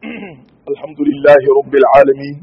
الحمد لله رب العالمين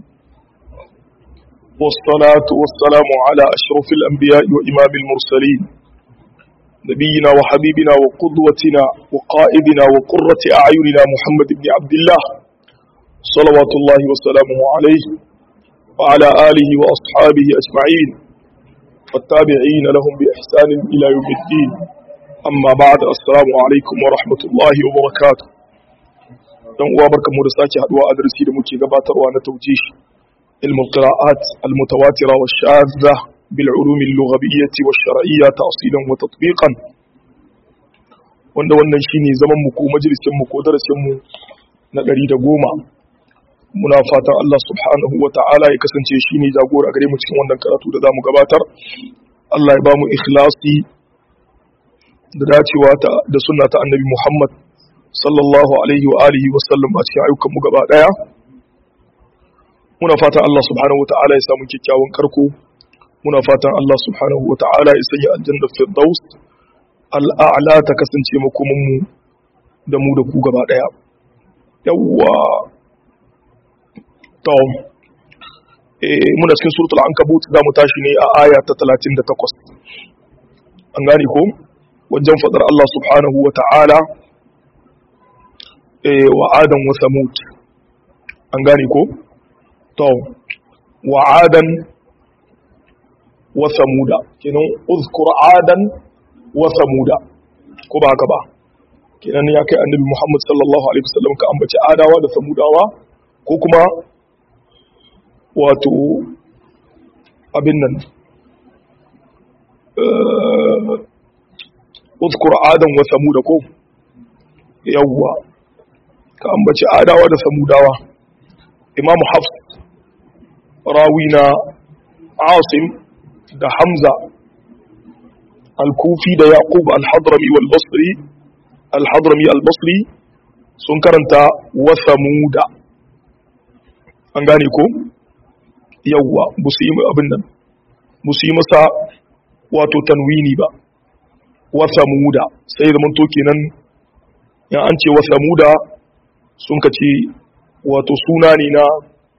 والصلاة والسلام على أشرف الأنبياء وإمام المرسلين نبينا وحبيبنا وقدوتنا وقائدنا وقرة أعيننا محمد بن عبد الله صلوات الله وسلامه عليه وعلى آله وأصحابه أجمعين والتابعين لهم بإحسان إلى يوم الدين أما بعد السلام عليكم ورحمة الله وبركاته dan uwa barkamu da sake haduwa a darasi da muke gabatarwa na tawjih ilmul qira'at al mutawatira wa shadha bil ulum al lughawiyyah wa shar'iyyah ta'silan wa tatbiqan wanda wannan shine zaman mu ko majalisin mu ko darasin mu na 110 muna fatan Allah subhanahu wa ta'ala ya kasance shine jagora gare mu cikin wannan karatu da zamu gabatar Allah ya ba mu ikhlasi da dacewa da sunna ta annabi Muhammad sallallahu alaihi wa alihi wa sallam a cikin ayyukan mu gaba daya muna fatan Allah subhanahu wataala ya samu kyakkyawan karko muna fatan Allah subhanahu wataala ya sanya aljanna firdaus al'a'la ta kasance makomin mu da mu da ku gaba daya yawwa to eh muna cikin suratul ankabut za mu tashi ne a aya ta 38 an gane ko wajen fadar Allah subhanahu wataala wa adan wa samud an gane ko to wa adan wa samuda kenan uzkur adan wa samuda ko ba haka ba kenan ya kai annabi Muhammad sallallahu alaihi wasallam ka ambaci adawa da samudawa ko kuma wato abin nan uzkur adan wa samuda ko yawwa ka ambaci adawa da samudawa imamu hafs rawina asim da hamza al-kufi da yaqub al-hadrami wal-basri al-hadrami al-basri sun karanta wa samuda an gane ko yawwa busu yi abin nan busu yi masa wato tanwini ba wa samuda sai zaman to kenan ya an ce wa samuda sun ka ce wato suna ne na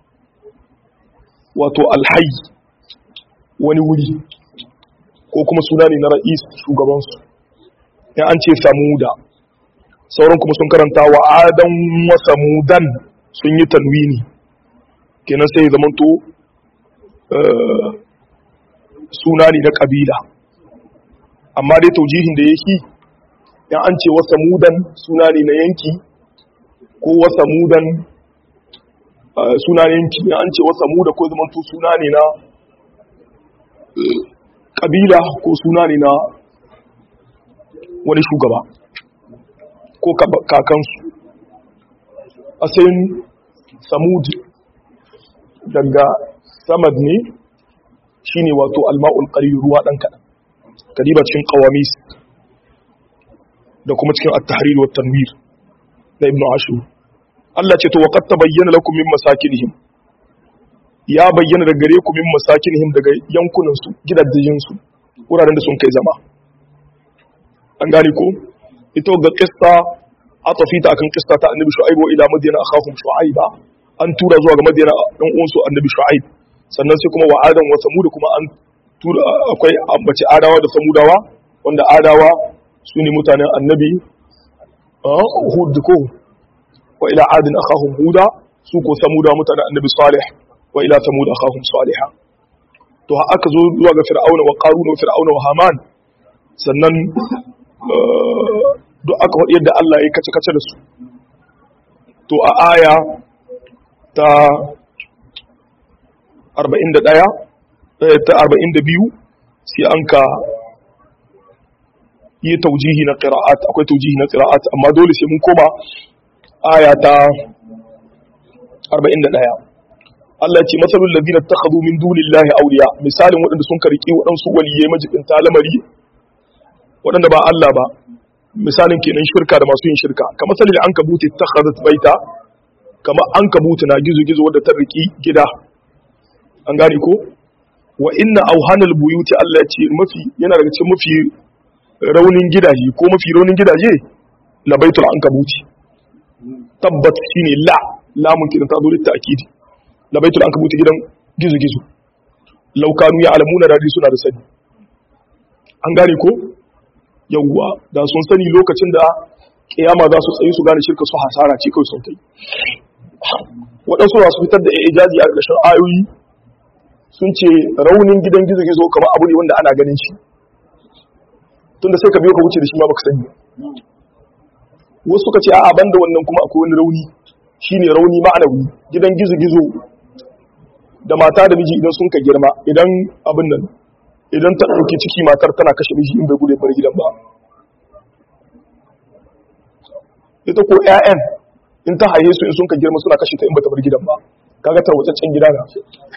wato alhayi wani wuri ko kuma suna ne na ra'is shugabansu ya an ce samuda sauran kuma sun karanta wa adan wa samudan sun yi tanwini kenan sai zamanto suna ne na kabila amma dai taujihin da yake ya an ce wa samudan suna ne na yanki ko wasa mudan suna ne yanki an ce wasa muda ko zamanto suna ne na kabila ko suna ne na wani shugaba ko kakansu asalin samud daga samad ne shine wato alma'ul qari ruwa dan kadan kadiba cikin qawamis da kuma cikin at-tahrir wa tanwir na ibn ashur Allah ce to waqad tabayyana lakum min masakinihim ya bayyana daga gare ku min masakinihim daga yankunan su gidajen su wuraren da sun kai zama an gane ko ito ga qissa atafita akan qissa ta annabi shu'aib wa ila madyana akhahum shu'aiba an tura zuwa ga madyana dan uwan su annabi shu'aib sannan sai kuma wa adam wa samud kuma an tura akwai ambaci adawa da samudawa wanda adawa su ne mutanen annabi hud ko wa ila adin akhahum huda su ko samuda mutanen annabi salih wa ila samud akhahum salihah to ha aka zo zuwa ga fir'auna wa qarun wa fir'auna wa haman sannan duk aka faɗi yadda Allah ya kace kace da su to a aya ta 41 ta 42 sai an ka yi taujihi na qira'at akwai taujihi na qira'at amma dole sai mun koma aya ta 41 Allah ce masalul ladina takhadhu min dunillahi awliya misalin waɗanda sun karki waɗansu waliyai majibin talamari waɗanda ba Allah ba misalin kenan shirka da masu yin shirka kamar salil an kabuti takhadhat baita kamar an kabuti na gizo gizo wadda ta riki gida an gane ko wa inna auhanal buyuti Allah ce mafi yana daga cikin mafi raunin gidaje ko mafi raunin gidaje labaitul ankabuti tabbat shine la lamun kidan ta zo litta akidi labaitul ankabuti gidan gizo gizo law kanu ya'lamuna da suna da sani an gane ko yawwa da sun sani lokacin da kiyama za su tsayi su gane shirka su hasara ce kawai sun kai waɗansu masu fitar da ijazi a ƙarshen ayoyi sun ce raunin gidan gizo gizo kamar abu ne wanda ana ganin shi tunda sai ka biyo ka wuce da shi ma baka sani wasu suka ce a'a banda wannan kuma akwai wani rauni shine rauni ma'anawi gidan gizo gizo da mata da miji idan sun ka girma idan abin nan idan ta ɗauki ciki matar tana kashe miji in bai gude bar gidan ba ita ko 'ya'yan in ta haye su in sun ka girma suna kashe ta in bata bar gidan ba kaga tarwatsaccen gida na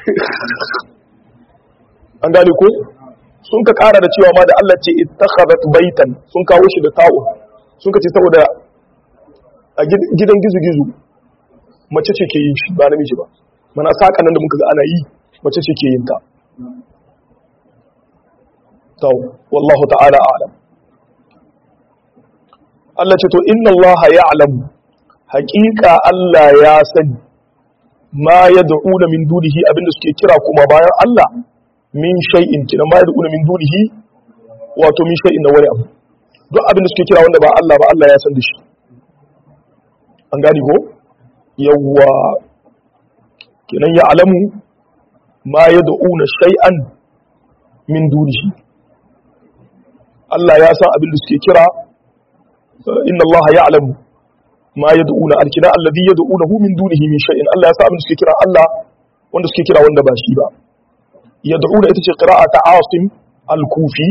an gane ko sun ka kara da cewa ma da Allah ce ittakhadhat baitan sun kawo shi da ta'u sun ka ce saboda a gidan gizo-gizo mace ce ke yin shi ba namiji ba mana saka nan da muka ga ana yi mace ce ke yin ta to wallahu ta'ala a'lam Allah ce to inna Allah ya'lamu haqiqa Allah ya sani ma yad'una min dunihi abinda suke kira kuma bayan Allah min shay'in kina ma yad'una min dunihi wato min shay'in na wani abu duk abinda suke kira wanda ba Allah ba Allah ya san da shi an gani ko yawwa kenan ya alamu ma yad'una shay'an min dunihi Allah ya san abinda suke kira inna Allah ya'lamu ma yad'una alkina alladhi yad'unahu min dunihi min shay'in Allah ya san abinda suke kira Allah wanda suke kira wanda ba shi ba yad'una ita ce qira'a ta Asim al-Kufi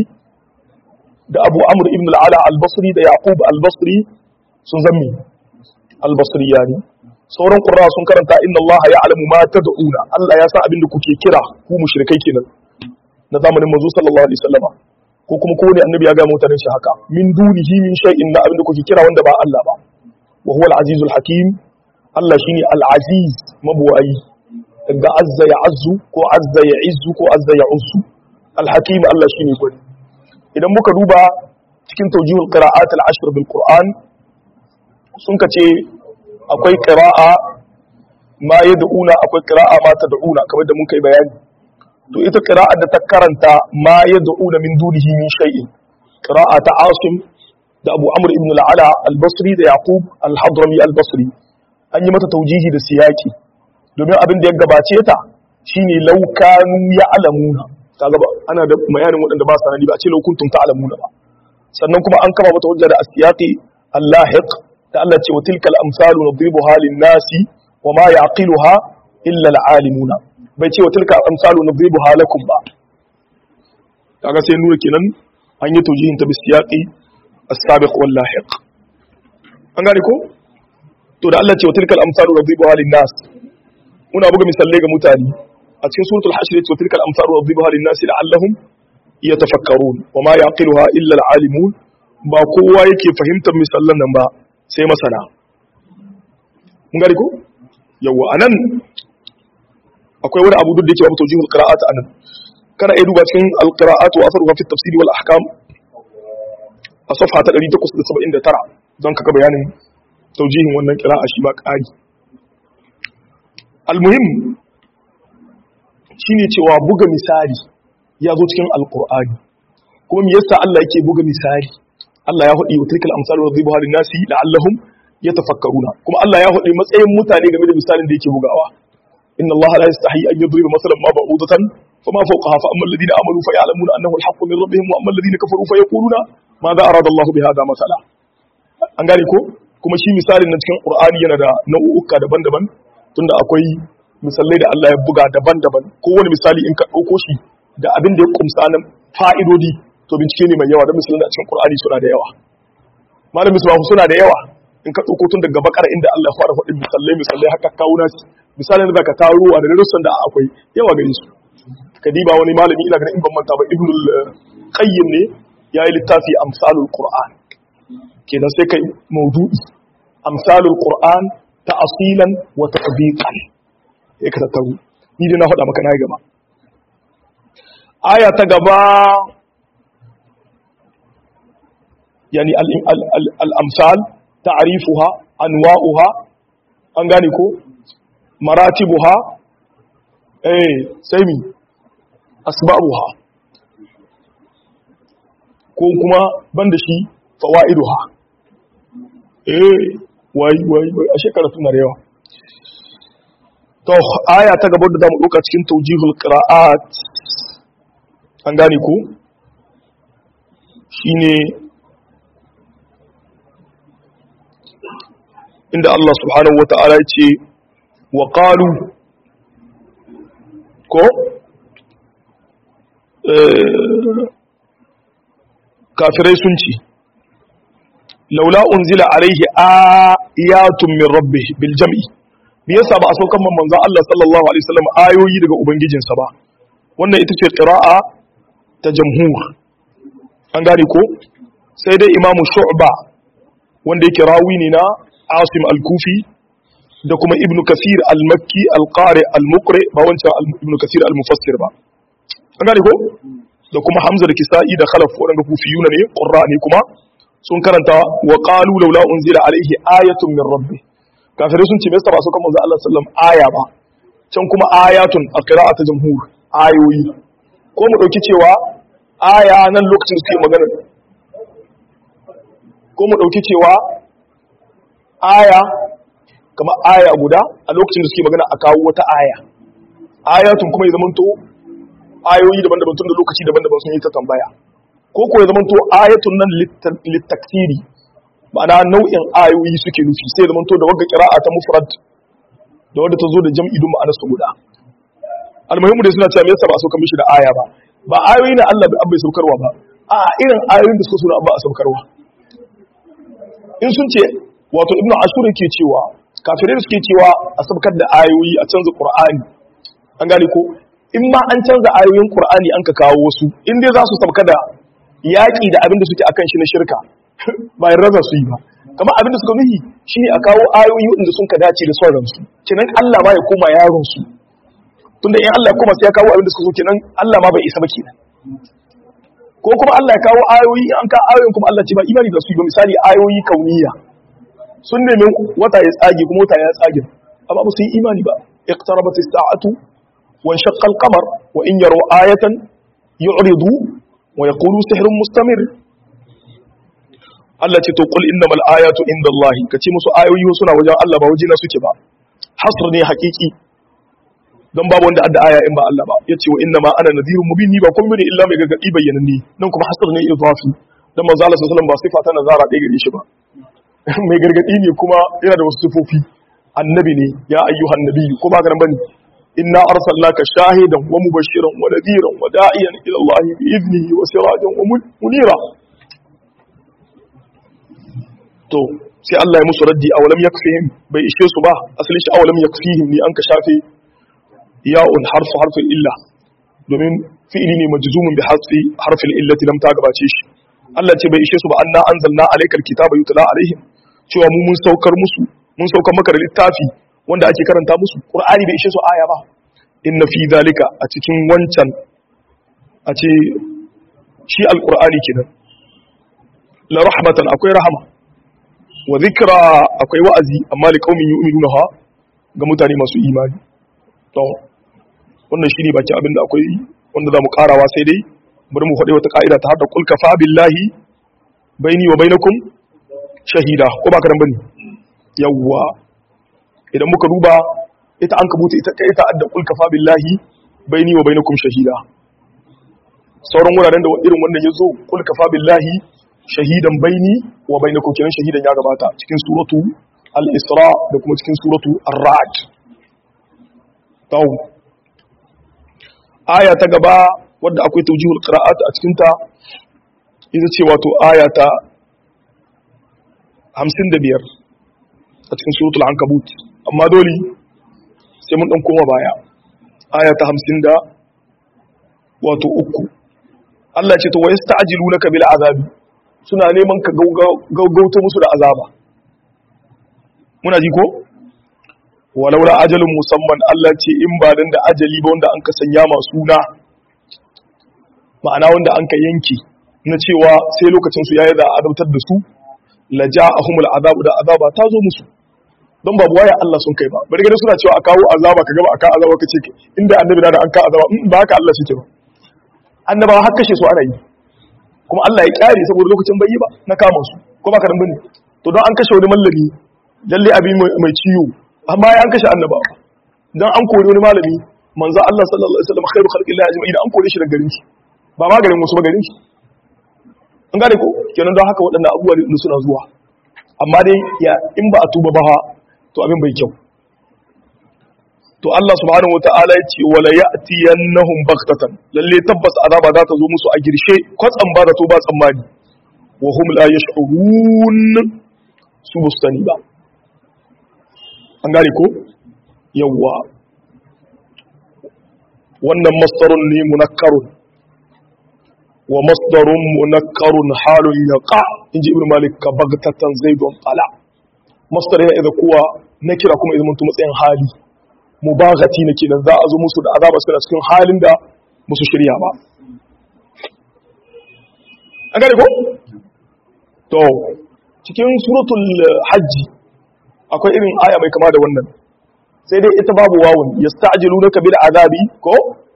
da Abu Amr ibn al-Ala al-Basri da Yaqub al-Basri sun zammi al-Basri yani sauran qurra sun karanta inna Allah ya'lamu ma tad'una Allah ya san abin da kuke kira ku mushrikai kenan na zamanin manzo sallallahu alaihi wasallama ko kuma kowane annabi ya ga mutanen shi haka min dunihi min shay'in na abin da kuke kira wanda ba Allah ba wa huwa al-azizul hakim Allah shine al-aziz mabuwayi daga azza ya azzu ko azza ya izzu ko azza ya uzzu alhakim Allah shine gwani idan muka duba cikin tawjihul qira'at al-ashr bil qur'an sun kace akwai qira'a ma yad'una akwai qira'a ma tad'una kamar da mun kai bayani to ita qira'a da ta karanta ma yad'una min dunihi min shay'in qira'a ta asim da abu amr ibn al-ala al-basri da yaqub al-hadrami al-basri an yi mata taujihi da siyaki domin abin da ya gabace ta shine laukanu ya alamuna kaga ba ana da bayanin waɗanda ba sanani ba a ce laukuntum ta alamuna ba sannan kuma an kama mata hujja da asiyaqi allahiq da Allah ce wa tilkal amsalu nadribuha lin-nasi wa ma yaqiluha illa al-alimuna bai ce wa tilkal amsalu nadribuha lakum ba kaga sai nuna kenan an yi taujihin ta bisiyaqi as-sabiq wal lahiq an gane ko to da Allah ce wa tilkal amsalu nadribuha lin-nas muna buga misalai ga mutane a cikin suratul hashr ce tilkal amsalu wadribuha lin-nas la'allahum yatafakkarun wa ma yaqiluha illa al-alimun ba kowa yake fahimtar misallan nan ba sai masana mun gari ko yawa anan akwai wani abu duk da yake babu tawjihul qira'at anan kana iya duba cikin al-qira'at wa atharuha fi at-tafsir wal ahkam a safha ta 879 don kaga bayanin tawjihin wannan qira'a shi ba ƙari almuhim shine cewa buga misali ya zo cikin alkur'ani kuma me yasa Allah yake buga misali Allah ya hudi wa tilkal amsal wa dhibuha lin nasi la'allahum yatafakkaruna kuma Allah ya hudi matsayin mutane game da misalin da yake bugawa inna Allah la yastahi an yadriba masalan ma ba'udatan fama fawqaha fa amma alladhina amanu fa ya'lamuna annahu al-haqqu min rabbihim wa amma alladhina kafaru fa yaquluna madha arada Allah bi hadha masala an gane ko kuma shi misalin na cikin Qur'ani yana da nau'uka daban-daban tunda akwai misalai da Allah ya buga daban-daban kowane misali in ka ɗauko shi da abin da ya kumsa na fa'idodi to bincike ne mai yawa don misalai da cikin Qur'ani suna da yawa malam misbahu suna da yawa in ka ɗauko tun daga bakar inda Allah ya fara faɗin misalai misalai haka kawo nasi misalin da ka taruwa da darussan da akwai yawa gare su kadiba wani malami ina ganin in ban manta ba ibnul qayyim ne yayi littafi amsalul qur'an kenan sai kai maudu'i amsalul qur'an ta'asilan wa tatbiqan ya ka tattaru ni dai na faɗa maka na gaba aya ta gaba yani al-amsal ta'rifuha anwa'uha an gane ko maratibuha eh sai mi asbabuha ko kuma banda shi fawaiduha eh wai wai wai a shekara tuna da yawa to aya ta gaba da zamu dauka cikin tawjihul qira'at an gane ko shine inda Allah subhanahu wata'ala ya ce wa qalu ko kafirai sun ce laula unzila alaihi ayatun min rabbih bil jam'i me yasa ba a saukan manzon Allah sallallahu alaihi wasallam ayoyi daga ubangijinsa ba wannan ita ce qira'a ta jamhur an gane ko sai dai imamu shu'ba wanda yake rawi ne na asim al-kufi da kuma ibn kasir al-makki al-qari al-muqri ba wancan ibn kasir al-mufassir ba an gane ko da kuma hamza da kisa'i da khalaf wadanda kufiyuna ne qurra ne kuma sun karanta wa qalu laula unzila alaihi ayatun min rabbi kafirai sun ce me yasa ba su kan manzo Allah sallallahu alaihi wasallam aya ba can kuma ayatun a qira'at jamhur ayoyi ko mu dauki cewa aya nan lokacin da suke magana ko mu dauki cewa aya kamar aya guda a lokacin da suke magana a kawo wata aya ayatun kuma ya zamanto ayoyi daban-daban tun da lokaci daban-daban sun yi ta tambaya ko ko ya zamanto ayatun nan littaktiri ma'ana nau'in ayoyi suke nufi sai zamanto da wagga kira'a ta mufrad da wadda ta zo da jam'i dun ma'anar su guda almuhimmu dai suna cewa me yasa ba a sauka mishi da aya ba ba ayoyi na Allah bai saukarwa ba a irin ayoyin da suka suna ba a saukarwa in sun ce wato ibnu ashur yake cewa kafirai da suke cewa a sabkar da ayoyi a canza qur'ani an gane ko in ma an canza ayoyin qur'ani an ka kawo wasu in dai za su sabka da yaƙi da abin da suke akan shi na shirka bayan raza su yi ba kamar abin da suka nuhi shine a kawo ayoyi wanda sun ka dace da sauran su kenan Allah ma ya koma yaron su tunda in Allah ya koma sai ya kawo abin da suka so kenan Allah ma bai isa ba kenan ko kuma Allah ya kawo ayoyi an ka ayoyin kuma Allah ce ba imani da su yi ba misali ayoyi kauniya sun nemi wata ya tsage kuma wata ya tsage amma ba su yi imani ba iqtarabat as-sa'atu wa shaqqa al-qamar wa in yaru ayatan yu'ridu wa yaqulu sihrun mustamir Allah ce to qul innamal ayatu indallahi kace musu ayoyi suna wajen Allah ba wajina suke ba hasr ne hakiki don babu wanda adda aya in ba Allah ba yace wa innama ana nadhirun mubin ni ba kun bane illa mai gargadi bayyananne nan kuma hasr ne idafi dan manzo Allah sallallahu alaihi wasallam ba sifa ta nazara ɗaya gare shi ba mai gargadi ne kuma yana da wasu sifofi annabi ne ya ayyuhan nabi ko ba garan bane inna arsalnaka shahidan wa mubashiran wa nadiran wa da'iyan ila Allah bi idnihi wa sirajan wa munira to sai Allah ya musu raddi awalam yakfihim bai ishe su ba asali shi awalam yakfihim ni an ka shafe ya'un harfu harfin illa domin fi'ili ne majzumun bi hasfi harfin illati lam ta gabace shi Allah ce bai ishe su ba anna anzalna alaykal kitaba yutla alaihim cewa mu mun saukar musu mun saukar maka da littafi wanda ake karanta musu qur'ani bai ishe su aya ba inna fi zalika a cikin wancan a ce shi alqur'ani kenan la rahmatan akwai rahama wa zikra akwai wa'azi amma li qaumin yu'minuna ha ga mutane masu imani to wannan shine baki abinda akwai wanda zamu karawa sai dai bari mu faɗi wata ka'ida ta hada kul kafa billahi baini wa bainakum shahida ko ba karan bane yawwa idan muka duba ita an kabuta ita ita adda kul kafa billahi baini wa bainakum shahida sauran wuraren da irin wannan yazo kul kafa billahi shahidan baini wa bainakum kenan shahidan ya gabata cikin suratu al-isra da kuma cikin suratu ar-ra'd taw aya ta gaba wadda akwai tawjihul qira'at a cikin ta ita ce wato aya ta 55 a cikin suratul ankabut amma dole sai mun dan koma baya aya ta 50 da wato uku Allah ce to wa yasta'jilunaka bil azabi suna neman ka gaugauta musu da azaba muna ji ko walaula ajalin musamman Allah ce in ba dan da ajali ba wanda an ka sanya masu na ma'ana wanda an ka yanke na cewa sai lokacin su yayi da adautar da su la ja'ahumul azabu da azaba ta zo musu don babu waya Allah sun kai ba bari gani suna cewa a kawo azaba ka gaba a kawo azaba ka ce inda annabi na da an kawo azaba ba haka Allah shi ke ba annabawa har kashe su ana yi kuma Allah ya kyare saboda lokacin bai yi ba na kama su ko ba ka dan bane to don an kashe wani mallami lalle abin mai ciwo amma ya an kashe annabawa don an kori wani malami manzo Allah sallallahu alaihi wasallam khairu khalqillah ajma'in an kore shi daga garin shi ba ma garin wasu ba garin shi an gane ko kenan don haka waɗannan abubuwa ne suna zuwa amma dai ya in ba a tuba ba to abin bai kyau to Allah subhanahu wataala ya ce wala ya'tiyannahum baghtatan lalle tabbas azaba za ta zo musu a girshe kwatsam ba da to ba tsammani wa hum la yash'urun su bustani ba an gane ko yawwa wannan masdarun ne munakkarun wa masdarun munakkarun halun yaqa inji ibnu malik ka baghtatan zaidun tala masdar yana idza kuwa na kira kuma idan mutum matsayin hali mubaghati ne kenan za a zo musu da azaba suna cikin halin da musu shirya ba an gane ko to cikin suratul hajji akwai irin aya mai kama da wannan sai dai ita babu wawun yasta'jilunaka bil azabi ko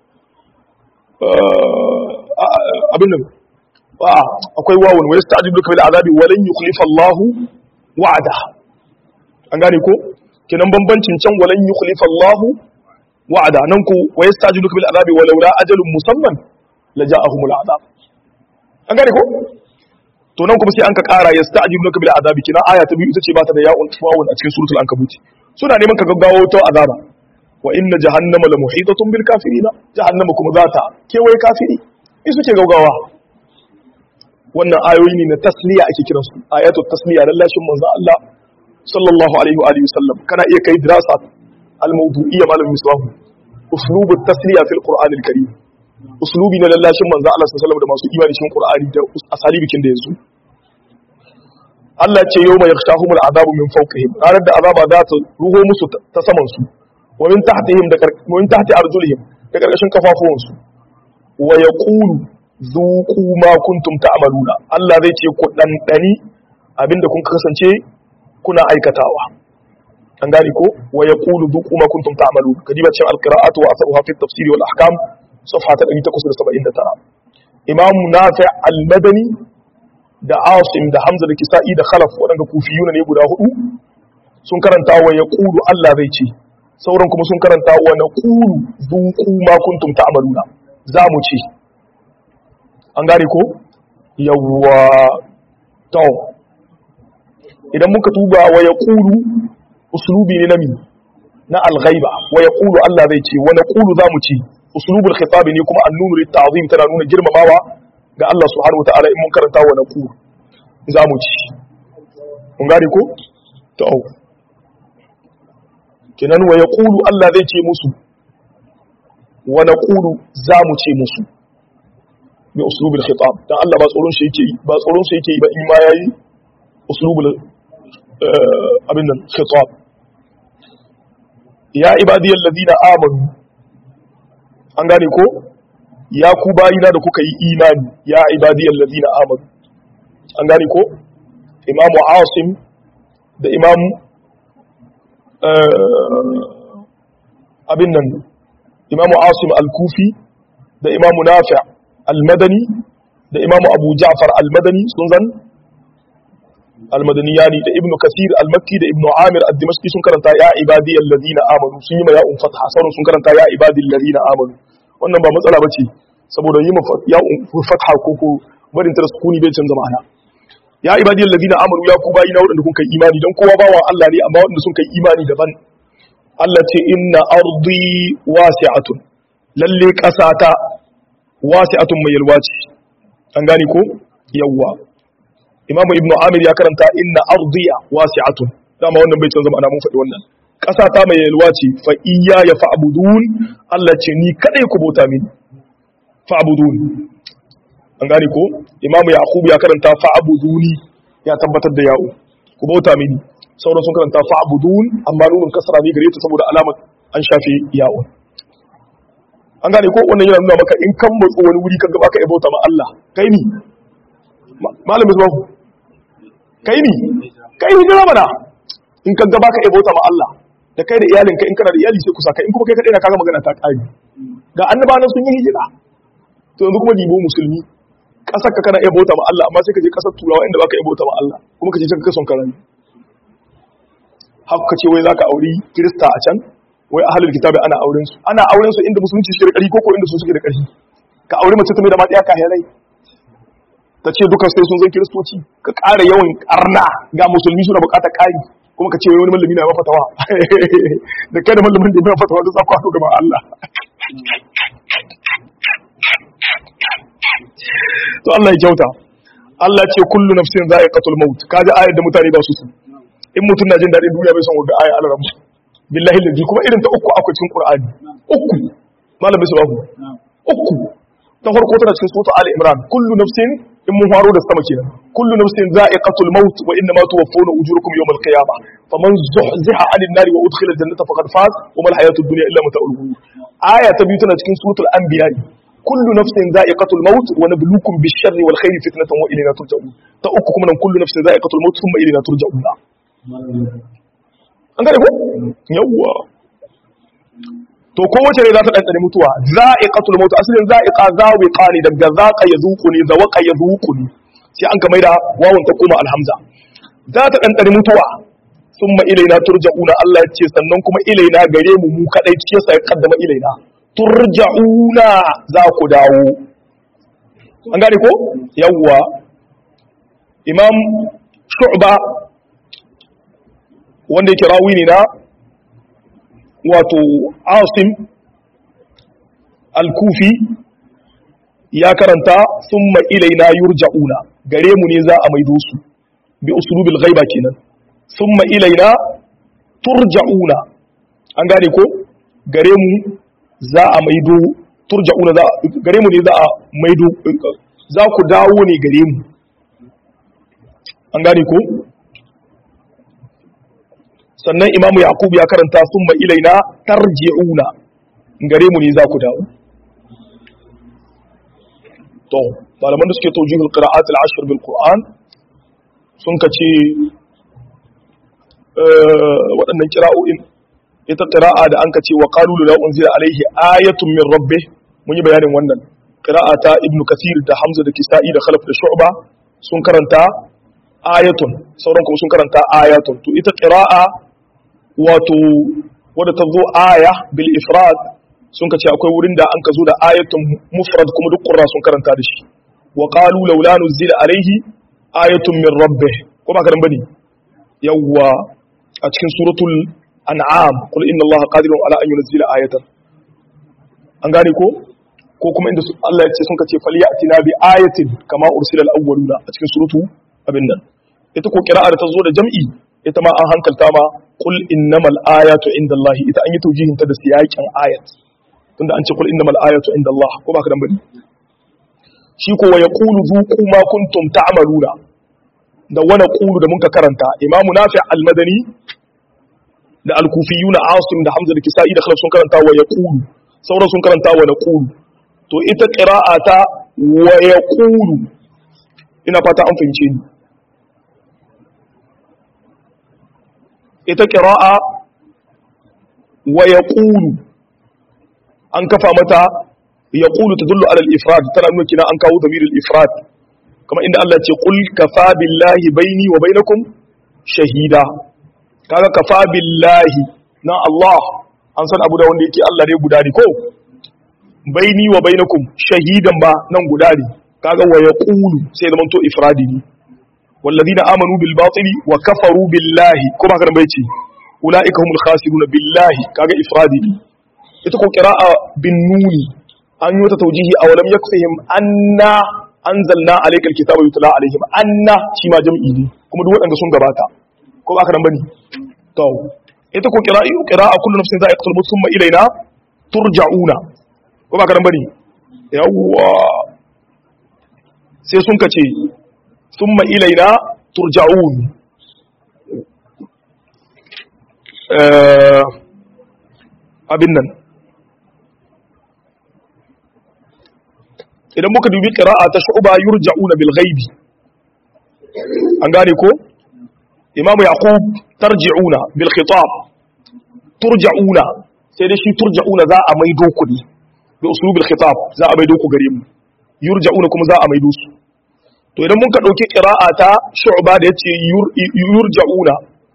abin nan akwai wawun wa yasta'jilunaka bil azabi wa lan yukhlifa Allahu wa'ada an gane ko kenan bambancin can walan yukhlifa Allahu wa'ada nan ku wa yastajiluka bil azabi walau la ajalun musamman laja'ahumul azab an gane ko to nan kuma sai an ka kara yastajiluka bil azabi kina aya ta biyu ita ce ba ta da ya'un wawun a cikin suratul ankabut suna neman ka gaggawo ta azaba wa inna jahannama la muhitatun bil kafirina jahannama kuma za ta kewaye kafiri in suke gaugawa wannan ayoyi ne na tasliya ake kiransu ayatul tasliya lallashin manzo Allah sallallahu alaihi wa alihi wasallam kana iya kai dirasa al-mawdu'iyya malam misbahu uslub at-tasliya fil qur'an al-karim uslubi na lallashin manzo Allah sallallahu alaihi da masu imani cikin qur'ani da asali bikin da yanzu Allah ce yawma yakhshahum al-azabu min fawqihim ranar da azaba za ta ruho musu ta saman su wa min tahtihim da wa min tahti arjulihim da karkashin kafafuwan su wa yaqulu zuqu ma kuntum ta'maluna Allah zai ce ku dandani abinda kun kasance kuna aikatawa an gane ko wa yaqulu duqu ma kuntum ta'malun kadiba cin alqira'atu wa atharuha fi at-tafsir wal ahkam safha ta 879 imam nafi' al-madani da asim da hamza da kisa'i da khalaf wadanda kufiyuna ne guda hudu sun karanta wa yaqulu Allah zai ce sauran kuma sun karanta wa naqulu duqu ma kuntum ta'maluna za mu ce an gane ko yawwa to idan muka tuba wa ya ƙulu usulubi ne na mi na alghaiba wa ya ƙulu Allah zai ce wa na ƙulu za mu ce usulubul khitabi ne kuma annunu litta'zim tana nuna girmamawa ga Allah subhanahu wata'ala in mun karanta wa na ƙulu za mu ci mun gane ko to kinan wa ya ƙulu Allah zai ce musu wa na ƙulu za mu ce musu bi usulubul khitab dan Allah ba tsoron shi yake ba tsoron shi yake ba in ma yayi usulubul abin nan khitab ya ibadiyal ladina amanu an gane ko ya ku bayina da kuka yi imani ya ibadiyal ladina amanu an gane ko imam asim da imam abin nan imam asim al-kufi da imam nafi' al-madani da imam abu ja'far al-madani sun zan almadaniyani da ibnu kasir almakki da ibnu amir ad-dimashqi sun karanta ya ibadi alladhina amanu sun yi ma ya'un fatha sauran sun karanta ya ibadi alladhina amanu wannan ba matsala bace saboda yi ma ya'un fatha ko ko barin ta sukuni bai canza ma'ana ya ibadi alladhina amanu ya ku bayina wadanda kun kai imani dan kowa bawan Allah ne amma wadanda sun kai imani daban Allah ce inna ardi wasi'atun lalle kasata wasi'atun mai yalwa ce an gane ko yawwa imamu ibnu amir ya karanta inna ardiya wasi'atun dama wannan bai canza ma'ana mun faɗi wannan ƙasa ta mai yalwa ce fa iyya ya fa'budun Allah ce ni kadai ku bauta mini fa'budun an gane ko imamu yaqub ya karanta fa'buduni ya tabbatar da ya'u ku bauta mini sauran sun karanta fa'budun amma nunun kasra ne gare ta saboda alamar an shafe ya'u an gane ko wannan yana nuna maka in kan matso wani wuri kaga baka iya bauta ma Allah kai ni malamin zuwa kai ni kai hijira mana in ka ga baka iya bauta ma Allah da kai da iyalinka in kana da iyali sai ku saka in kuma kai kadai na kaga magana ta kare ga annabawan sun yi hijira to yanzu kuma dibo musulmi kasar ka kana iya bauta ma Allah amma sai ka je kasar turawa inda baka iya bauta ma Allah kuma ka je can ka son karami haka ce wai zaka auri kirista a can wai ahlul kitabi ana auren su ana auren su inda musulunci suke da ƙarfi ko ko inda su suke da ƙarfi ka aure mace ta mai da matsaya kahirai ta ce duka sai sun zan kiristoci ka ƙara yawan ƙarna ga musulmi suna buƙatar ƙari kuma ka ce wai wani mallami na mafatawa da kai da mallamin da ya mafatawa da za ku haɗu gaban Allah to Allah ya kyauta Allah ce kullu nafsin za'iqatul maut kaji ayar da mutane ba su su in mutum na jin daɗin duniya bai san wanda aya Allah rabu billahi ladhi kuma irin ta uku akwai cikin Qur'ani uku malam bai sababu uku ta farko tana cikin sura Ali Imran kullu nafsin in mun faro da sama kenan kullu nafsin za'iqatul maut wa inma tuwaffawna ujurakum yawmal qiyamah faman zuhziha 'anil nari wa udkhila al-jannata faqad faz wa mal hayatud dunya illa mata'ul ghurur aya ta biyu tana cikin suratul anbiya kullu nafsin za'iqatul maut wa nabluukum bish-sharri wal khairi fitnatan wa ilayna turja'un ta uku kuma nan kullu nafsin za'iqatul maut thumma ilayna turja'un an gane ko yawwa to kowace ne za ta ɗanɗane mutuwa za'iqatul maut asalin za'iqa zawiqa ne daga zaqa yazuqu ne zawaqa yazuqu ne sai an ka maida wawun ta koma alhamza za ta ɗanɗane mutuwa summa ilaina turja'una Allah ya ce sannan kuma ilaina gare mu mu kadai cikin sa ya kaddama ilaina turja'una za ku dawo an gane ko yawwa imam shu'ba wanda yake rawi ne na wato asim al-kufi ya karanta summa ilaina yurja'una gare mu ne za a maido su bi uslubil ghaiba kenan summa ilaina turja'una an gane ko gare mu za a maido turja'una za gare mu ne za a maido za ku dawo ne gare mu an gane ko sannan imamu yaqub ya karanta summa ilaina tarji'una gare mu ne za ku dawo to malaman da suke tawjihul qira'at al-ashr bil qur'an sun kace waɗannan kira'o'in ita qira'a da an kace wa qalu la unzila alaihi ayatun min rabbih mun yi bayanin wannan qira'a ta ibnu kathir da hamza da kisa'i da khalaf da shu'ba sun karanta ayatun sauran kuma sun karanta ayatun to ita qira'a wato wadda ta zo aya bil ifrad sun ka ce akwai wurin da an ka zo da ayatun mufrad kuma duk qurra sun karanta da shi wa qalu laula nuzila alaihi ayatun min rabbih ko ba karan bane yawwa a cikin suratul an'am qul inna allaha qadirun ala an yunzila ayatan an gane ko ko kuma inda Allah ya ce sun ka ce falyatina bi ayatin kama ursila al-awwaluna a cikin suratu abin nan ita ko qira'a da ta zo da jam'i ita ma an hankalta ma qul innamal ayatu indallahi ita an yi taujihin ta da siyakin ayat tunda an ce qul innamal ayatu indallah ko ba ka dan bane shi ko wa yaqulu zuqu ma kuntum ta'maluna da wa naqulu da muka karanta imamu nafi al-madani da al-kufiyuna asim da hamza da kisa'i da khalaf sun karanta wa yaqulu sauran sun karanta wa naqulu to ita qira'a ta wa yaqulu ina fata an fahimce ni ita ƙira'a wa ya ƙulu an kafa mata ya ƙulu ta dullu alal ifrad tana nuna kina an kawo zamirin ifrad kama inda Allah ce ƙul kafa billahi baini wa bainakum shahida kaga kafa billahi na Allah an san abu da wanda yake Allah ne guda ne ko baini wa bainakum shahidan ba nan guda ne kaga wa ya ƙulu sai zaman to ifradi ne والذين آمنوا بالباطل وكفروا بالله كما كان بيتي أولئك هم الخاسرون بالله كاغا إفرادي يتكون قراءة بالنون أن يتتوجيه أولم يكفهم أنا أنزلنا عليك الكتاب يتلى عليهم أنا شما جمعي كما دول أنك سنغ باتا كما كان بني تو يتكون قراءة قراءة كل نفس ذائقة الموت ثم إلينا ترجعون كما كان بني يوا sai sun kace ثم إلينا ترجعون abin nan idan muka dubi ƙira'a ta shu'ba yurja'una bil ghaibi an gane ko imamu yaqub tarji'una bil khitab turja'una sai dai shi turja'una za a maido ku ne bi uslubil khitab za a maido ku gare mu yurja'una kuma za a maido su to idan mun ka dauki qira'a ta shu'ba da yace yurja'una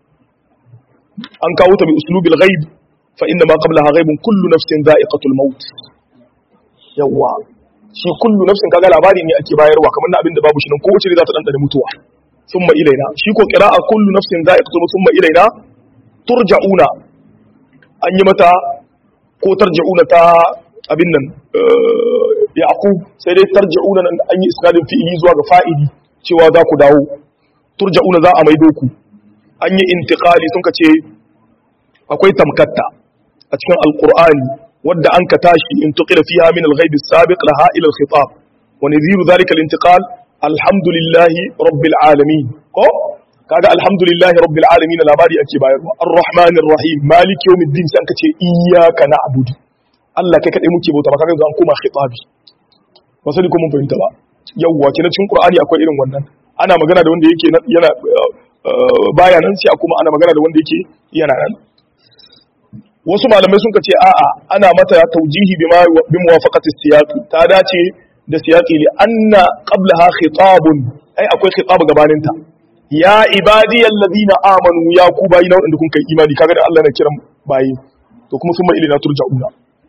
an kawo ta bi uslubil ghaib fa inna ma qablaha ghaibun kullu nafsin dha'iqatul maut yawa shi kullu nafsin kaga labari ne ake bayarwa kamar na abin da babu shi nan kowace ne za ta dandana mutuwa summa ilaina shi ko qira'a kullu nafsin dha'iqatul maut summa ilaina turja'una an yi mata ko tarja'una ta abin nan yaqub sai dai tarja'una nan an yi isnadin fi'ili zuwa ga fa'ili cewa za ku dawo turja'una za a maido ku an yi intiqali sun ka ce akwai tamkatta a cikin alqur'ani wadda an ka tashi in tuqila fiha min al-ghaib as-sabiq laha ila al-khitab wa nadhiru dhalika al-intiqal alhamdulillahi rabbil alamin ko kaga alhamdulillahi rabbil alamin labari ake bayarwa arrahmanir rahim maliki yawmiddin sai aka ce iyyaka na'budu Allah kai kadai muke bauta ba kaga yanzu an koma khitabi ba sai ko mun fahimta ba yawwa kina cikin qur'ani akwai irin wannan ana magana da wanda yake yana baya nan sai kuma ana magana da wanda yake yana nan wasu malamai sun ce a'a ana mata taujihi bima bi muwafaqati siyaq ta dace da siyaqi li anna qablaha khitabun ai akwai khitab gabanin ta ya ibadiyal ladina amanu ya ku bayi na wanda kun kai imani kaga da Allah na kiran bayi to kuma sun ma ilina turja'una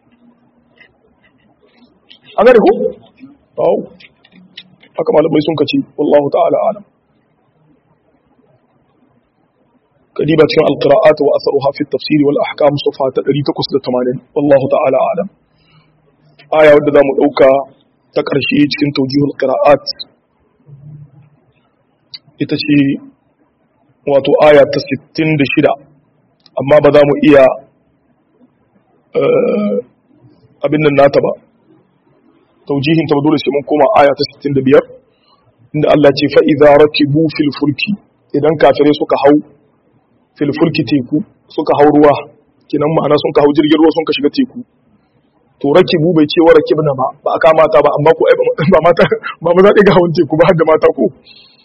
an gane ku aw haka malamai sun kace wallahu ta'ala alam kadiba cikin alqira'at wa atharuha fi at-tafsir wal ahkam safa ta 880 wallahu ta'ala alam aya wadda zamu dauka ta karshe cikin tawjihul qira'at ita ce wato aya ta 66 amma ba za mu iya abin nan nata ba taujihin ta dole sai mun koma aya ta 65 inda Allah ce fa idza rakibu fil fulki idan kafirai suka hau fil fulki teku suka hau ruwa kinan ma'ana sun ka hau jirgin ruwa sun ka shiga teku to rakibu bai ce wa rakibna ba ba aka mata ba amma ko ba mata ba mu zaɗi ga hawan teku ba har da mata ko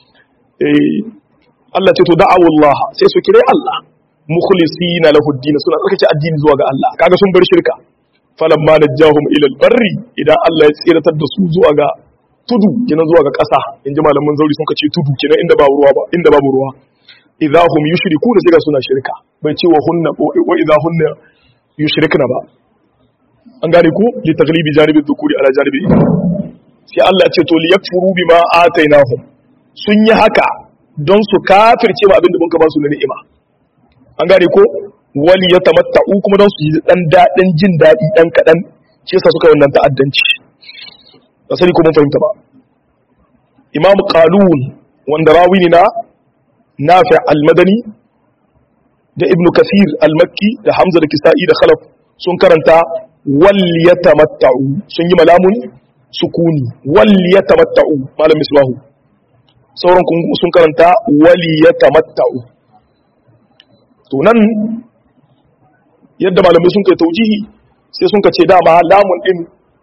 Allah ce to da'awu Allah sai su kire Allah mukhlisina lahu ad suna tsarkake addini zuwa ga Allah kaga sun bar shirka falamma najahum ila al-barri idan Allah ya tsiratar da su zuwa ga tudu kina zuwa ga ƙasa inji malaman zauri sun kace tudu kina inda ba ruwa ba inda babu ruwa idza hum yushrikuna sai ga suna shirka bai ce wa hunna wa idza hunna yushrikna ba an gane ku li taglibi janibi dhukuri ala janibi sai Allah ya ce to li yakfuru bima atainahum sun yi haka don su kafirce ba abinda mun ka ba su na ni'ima an gane ko wali ya tamatta'u kuma don su yi dan daɗin jin daɗi ɗan kaɗan shi yasa suka wannan ta'addanci ba sani ko mun fahimta ba imam qalun wanda rawi ne na nafi al-madani da ibnu kasir al-makki da hamza da kisa'i da khalaf sun karanta wal yatamatta'u sun yi malamun sukuni wal yatamatta'u malam misbahu sauran sun karanta wali yatamatta'u to nan yadda malamai sun kai taujihi sai sun ce dama lamun din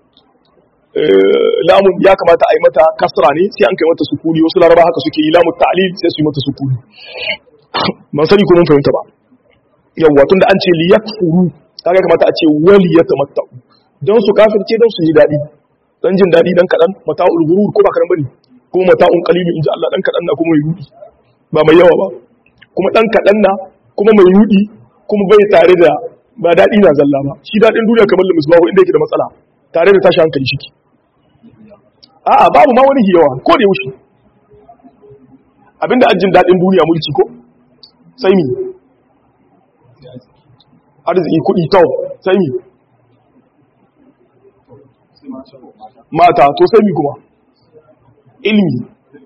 lamun ya kamata a yi mata kasra ne sai an kai mata sukuni wasu laraba haka suke yi lamun ta'lil sai su yi mata sukuni ban sani ko mun fahimta ba yawwa tunda an ce li yakfuru kaga kamata a ce wali yatamatta'u don su kafirce don su yi dadi dan jin dadi dan kadan mata'ul ghurur ko ba karan bane kuma mata'un qalil inji Allah dan kadan na kuma mai rudi ba mai yawa ba kuma dan kadan na kuma mai rudi kuma bai tare da ba daɗi na zalla ba shi daɗin duniya kamar limus babu inda yake da matsala tare da tashi hankali shi a'a babu ma wani hiyawa ko da yaushe abinda ajin daɗin duniya mulki ko sai mi arziki kuɗi tau sai mi mata to sai mi kuma ilimi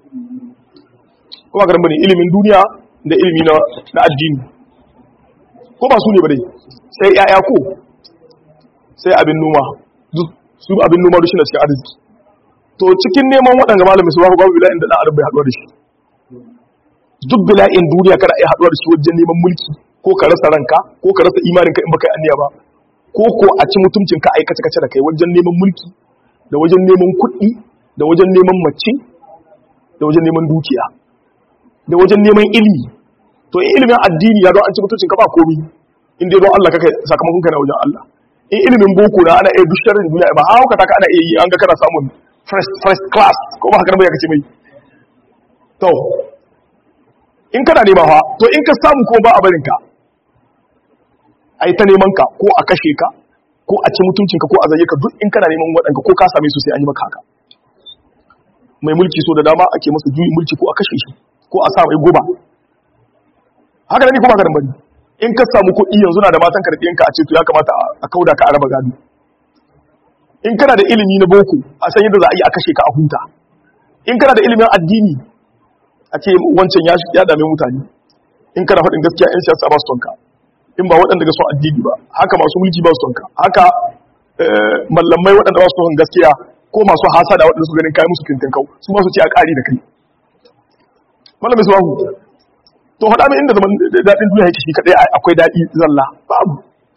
kuma karan bane ilimin duniya da ilimi na addini ko ba su ne ba dai sai ‘ya'ya ko sai abin noma su abin noma rushe na cikin arziki to cikin neman waɗanda malamin su babu babu bila'in da ɗan adam bai haɗuwa da shi duk bila'in duniya kada a yi haɗuwa da shi wajen neman mulki ko ka rasa ranka ko ka rasa imaninka in baka yi anniya ba ko ko a ci mutuncin ka aikace kace da kai wajen neman mulki da wajen neman kuɗi da wajen neman mace da wajen neman dukiya da wajen neman ilimi to in ilimin addini ya don an ci mutuncin ka ba komi in dai don Allah kaka sakamakon ka na wajen Allah in ilimin boko na ana iya duk sharrin duniya ba hauka ta ka ana iya yi an ga kana samun first first class ko ba haka ba ya kace mai to in kana nema fa to in ka samu ko ba a barin ka ai ta neman ka ko a kashe ka ko a ci mutuncinka ko a zaye ka duk in kana neman waɗanka ko ka same su sai an yi maka haka mai mulki so da dama ake masa juyin mulki ko a kashe shi ko a sa mai goba haka da ni kuma karan bari in ka samu kuɗi yanzu na da matan ka da ɗiyanka a ce to ya kamata a kauda ka a raba gado in kana da ilimi na boko a san yadda za a yi a kashe ka a huta in kana da ilimin addini a ce wancan ya dame mutane in kana faɗin gaskiya yan siyasa ba su tonka in ba waɗanda ga son addini ba haka masu mulki ba su tonka haka mallamai waɗanda ba su son gaskiya ko masu hasada waɗanda su ganin kayan musu kintin kau su ba su ce a ƙari da kai malamai su bahu to haɗa mai inda zaman daɗin duniya yake shi kaɗai akwai daɗi zalla babu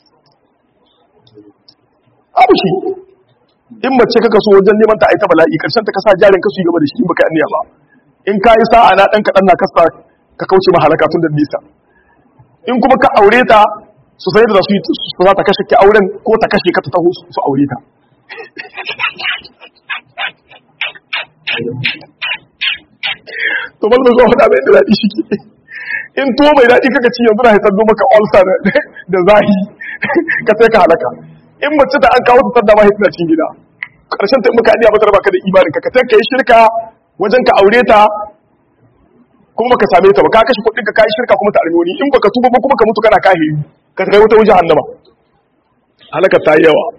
abu shi in mace kaka so wajen neman ta aita bala'i karshen ta kasa jarin kasu yi gaba da shi in baka yi ba in ka yi sa'a na ɗan kaɗan na kasa ka kauce mahalaka tun da nisa in kuma ka aure ta su sai da su su za ta kashe ki auren ko ta kashe ka ta taho su aure ta to bal da zuwa faɗa mai da daɗi shi ke in to mai daɗi kaka ci yanzu na haifar zo maka ulcer da zahi ka sai ka halaka in mace ta an kawo ta sadda ma hitina cikin gida ƙarshen ta in muka iya mata baka da imanin ka ka sai ka yi shirka wajen ka aure ta kuma baka same ta ba ka kashe kuɗin ka kai shirka kuma ta armi wani in baka tuba ba kuma ka mutu kana kahiri ka kai wata wajen hannama halaka ta yi yawa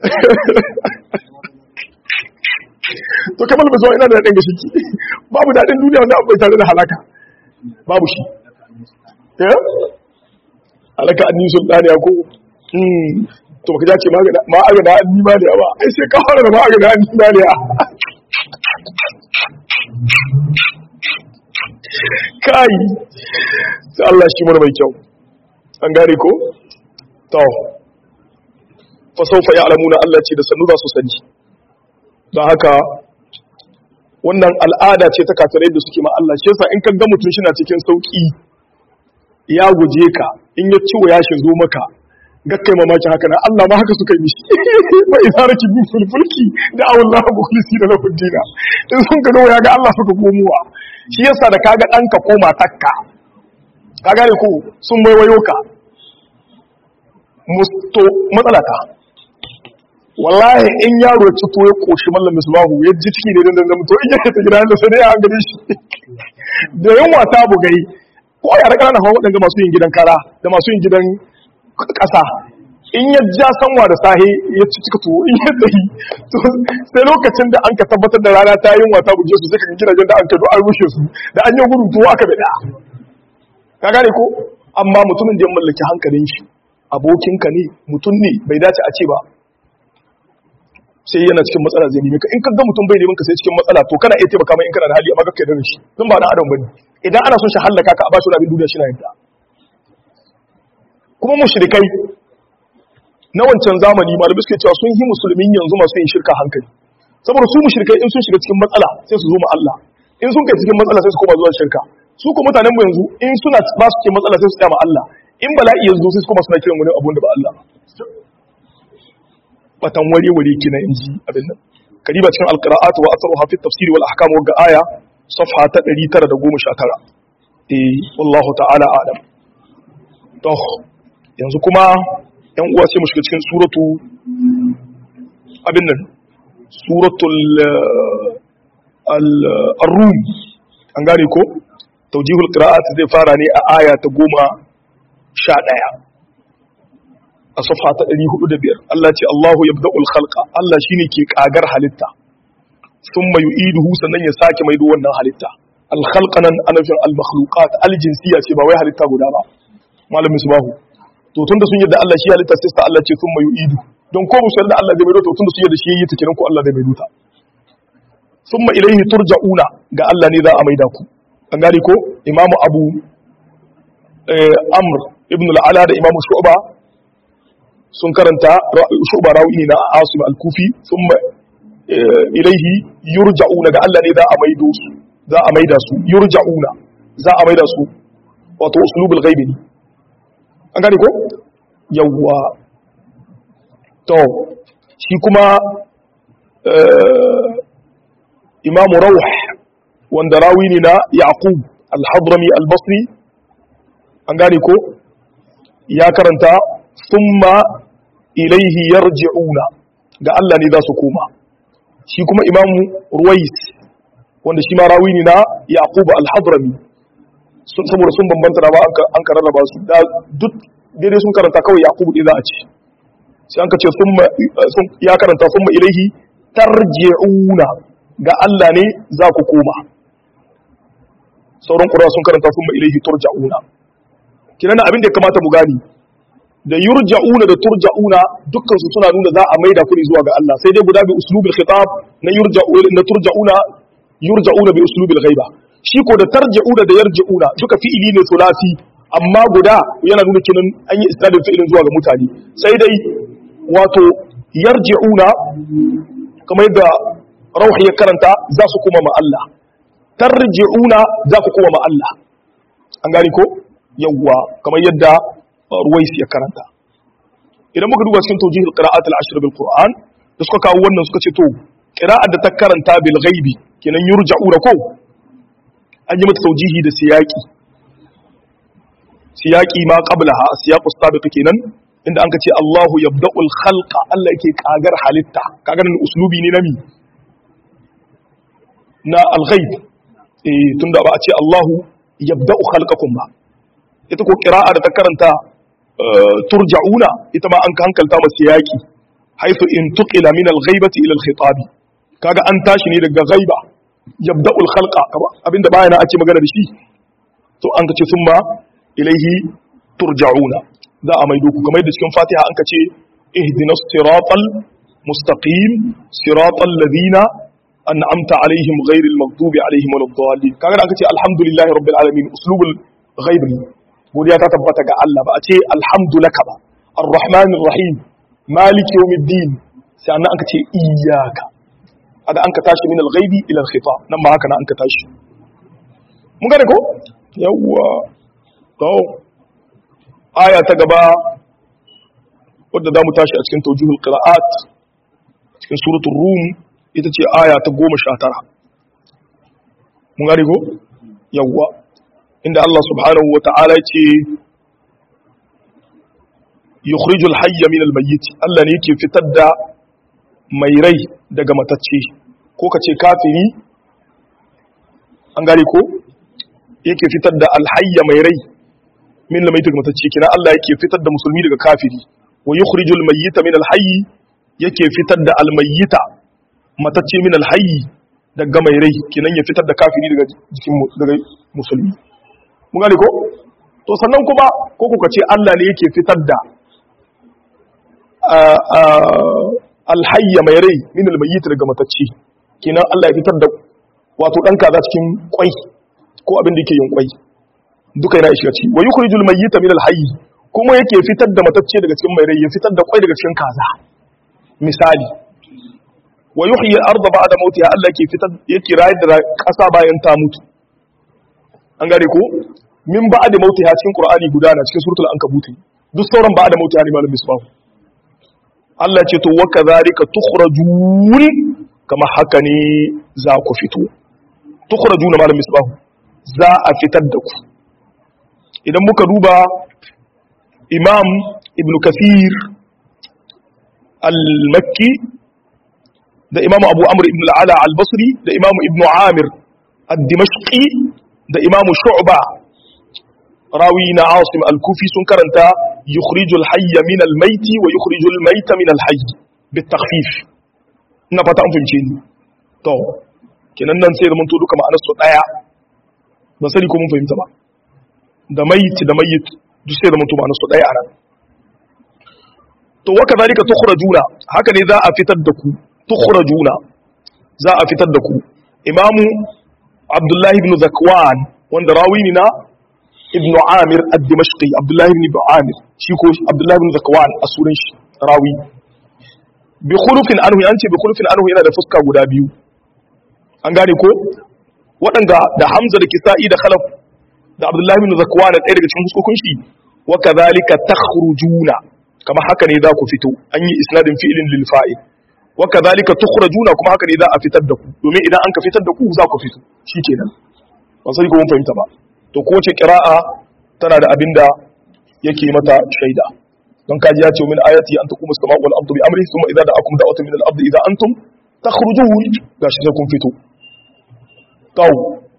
to kamar ba zuwa ina da daɗin gashi babu daɗin duniya wanda abu bai tare da halaka babu shi eh halaka an nisan ɗani ko to baka jace ma aga da an nima da yawa ai sai ka fara da ma aga da an nima da yawa kai sai Allah shi mana mai kyau an gane ko to fa sawfa ya'lamuna Allah ce da sannu za su sani don haka wannan al'ada ce ta kafirai da suke ma Allah shi yasa in ka ga mutum shi na cikin sauki ya guje ka in ya ciwo ya shi zo maka gakkai mamaki haka na Allah ma haka suka yi mishi wa idza rakibu fil fulki da Allah mukhlisina lahu dina in sun ka ya ga Allah suka komowa shi yasa da kaga ɗanka ko matakka ka gane ko sun waiwayo ka musto matsalata wallahi in yaro ya cito ya koshi mallam misbahu ya ji ciki ne dan dan to in yake ta gida da sai an gane shi da yunwa ta bugai ko ya raka na hawa wadanda masu yin gidan kara da masu yin gidan kasa in ya ja sanwa da sahi ya ci cika tuwo in ya tsayi to sai lokacin da an ka tabbatar da rana ta yin wata buje su sai ka gidajen da an ka an rushe su da an yi gudun tuwo aka bada ka gane ko amma mutumin da ya mallaki hankalin shi abokinka ne mutum ne bai dace a ce ba sai yana cikin matsala zai nemi ka in ka ga mutum bai neman ka sai cikin matsala to kana iya taimaka mai in kana da hali amma kakkai da shi tun ba na adam bane idan ana son shi hallaka ka a bashi wani abin duniya shi na yadda kuma mushrikai na wancan zamani malamai suke cewa sun yi musulmin yanzu masu yin shirka hankali saboda su mushrikai in sun shiga cikin matsala sai su zo ma Allah in sun kai cikin matsala sai su koma zuwa shirka su ko mutanen mu yanzu in suna ba su cikin matsala sai su tsaya ma Allah in bala'i yanzu sai su koma suna kiran wani abun da ba Allah batan wari wari kina inji abin nan kariba cikin alqira'at wa atharuha fi tafsir wal ahkam wa aya safha ta 919 eh wallahu ta'ala a'lam to yanzu kuma yan uwa sai mu shiga cikin suratu abin nan suratul ar-rum an gane ko tawjihul qira'at zai fara ne a aya ta goma sha ɗaya a safa ta ɗari hudu da biyar Allah ce Allahu yabda'ul khalqa Allah shine ke kagar halitta thumma yu'iduhu sannan ya sake maido wannan halitta al-khalqa nan ana fin al-makhluqat al-jinsiyya ce ba wai halitta guda ba malamin subahu to tunda sun yadda Allah shi halitta sai ta Allah ce thumma yu'idu don ko musu da Allah zai maido to tunda sun yadda shi yayi ta kiran ko Allah zai maido ta thumma ilayhi turja'una ga Allah ne za a maida ku an gane ko imamu abu amr ibn al'ala da imamu shu'ba sun karanta shu'ba rawi na asim al-kufi thumma ilayhi yurja'una ga Allah ne za a maido su za a maida su yurja'una za a maida su wato uslubul ghaibi ne an gane ko yawwa to shi kuma imamu rawh wanda rawi ne na yaqub al-hadrami al-basri an gane ko ya karanta thumma ilaihi yarji'una ga Allah ne za su koma shi kuma imamu ruwais wanda shi ma rawi ne na yaqub al-hadrami saboda sun bambanta da ba an ka rarraba su da duk daidai sun karanta kawai yaqub ɗin za a ce sai an ka ce ya karanta summa ilaihi tarji'una ga Allah ne za ku koma sauran ƙura sun karanta summa ilaihi turja'una kinan abin da ya kamata mu gani da yurja'una da turja'una dukkan su suna nuna za a maida ku ne zuwa ga Allah sai dai guda bi uslubil khitab na yurja'una na turja'una yurja'una bi uslubil ghaiba shi ko da tarja'una da yarja'una duka fi'ili ne sulasi amma guda yana nuna kinan an yi isnadin fi'ilin zuwa ga mutane sai dai wato yarji'una kamar yadda rauh ya karanta za su kuma ma Allah tarji'una za ku kuma ma Allah an gani ko yawwa kamar yadda ruwais ya karanta idan muka duba cikin tawjihul qira'at al-ashr bil qur'an da suka kawo wannan suka ce to qira'at da ta karanta bil ghaibi kenan yurja'una ko an yi mata tawjihi da siyaqi siyaqi ma qablaha siyaqu sabiq kenan inda an ka ce Allahu yabda'ul khalqa Allah yake kagar halitta kagar uslubi ne nami na al-ghaib eh tunda ba a ce Allahu yabda'u khalqakum ba ita ko qira'a da ta karanta turja'una ita ma an ka hankalta masa yaki haythu in tuqila min al-ghaibati ila al-khitab kaga an tashi ne daga ghaiba yabda'ul khalqa abinda bayana ake magana da shi to an ka ce summa ilaihi turja'una za a maido ku kamar yadda cikin fatiha an ka ce ihdinas siratal mustaqim siratal ladina an'amta alaihim ghairil maghdubi alaihim waladdallin kaga an ka ce alhamdulillahi rabbil alamin uslubul ghaib godiya ta tabbata ga Allah ba a ce alhamdulaka ba arrahmanir rahim maliki yawmiddin sai an ka ce iyyaka ada an ka tashi min al-ghaibi ila al-khitab nan ma haka na an ka tashi mun gane ko yawwa to aya ta gaba wadda za mu tashi a cikin taujihul qira'at cikin suratul rum ita ce aya ta goma sha tara mun gane ko yawwa inda Allah subhanahu wa ta'ala ce yukhrijul hayya min al-mayyit Allah ne yake fitar da mai rai daga matacce ko ka ce kafiri an gane ko yake fitar da alhayya mai rai min lamai daga matacce kina Allah yake fitar da musulmi daga kafiri wa yukhrijul mayyita min alhayy yake fitar da almayyita matacce min alhayy daga mai rai kinan ya fitar da kafiri daga jikin daga musulmi mun gane ko to sannan kuma ko kuka ce Allah ne yake fitar da alhayya mai rai min almayyita daga matacce kinan Allah ya fitar da wato dan kaza cikin kwai ko abin da yake yin kwai duka yana shiga ciki wa yukhrijul mayyita min al-hayy kuma yake fitar da matacce daga cikin mai rai ya fitar da kwai daga cikin kaza misali wa yuhyi al-ardha ba'da mautiha Allah yake fitar yake rayar da kasa bayan ta mutu an gare ko min ba'da mautiha cikin qur'ani gudana cikin suratul ankabut duk sauran ba'da mautiha ne malamin misbahu Allah ce to wa kadhalika tukhrajun kama haka ne za ku fito tukhrajuna malamin misbahu za a fitar da ku idan muka duba imam ibn kasir al-makki da imam abu amr ibn al'ala al-basri da imam ibn amir al-dimashqi da imam shu'ba rawi na asim al-kufi sun karanta yukhrijul hayya min al-maiti wa yukhrijul maita min al-hayy bitakhfif ina fata an fahimce ni to kenan nan sai da mun to duka ma'anar su daya ban sani ko mun fahimta ba da mayit da mayit duk sai da mutum ba su ɗaya a nan to waka zalika tukhrajuna haka ne za a fitar da ku tukhrajuna za a fitar da ku imamu abdullahi ibn zakwan wanda rawi ne na ibn amir ad-dimashqi abdullahi ibn amir shi ko abdullahi ibn zakwan a sunan shi rawi bi khulufin anhu an ce bi khulufin anhu yana da fuska guda biyu an gane ko waɗanda da hamza da kisa'i da khalaf da Abdullahi bin Zakwan ɗaya daga cikin huskokin shi wa kadhalika takhrujuna kama haka ne za ku fito an yi isnadin fi'ilin lil fa'il wa kadhalika tukhrajuna kuma haka ne za a fitar da ku domin idan an ka fitar da ku za ku fito shikenan ba sai ko mun fahimta ba to kowace qira'a tana da abinda yake mata shaida don kaji ya ce min ayati an taqumu as-sama'u wal ardu bi amri thumma idza da'akum da'watun min al-ardi idza antum takhrujun gashi sai kun fito kawo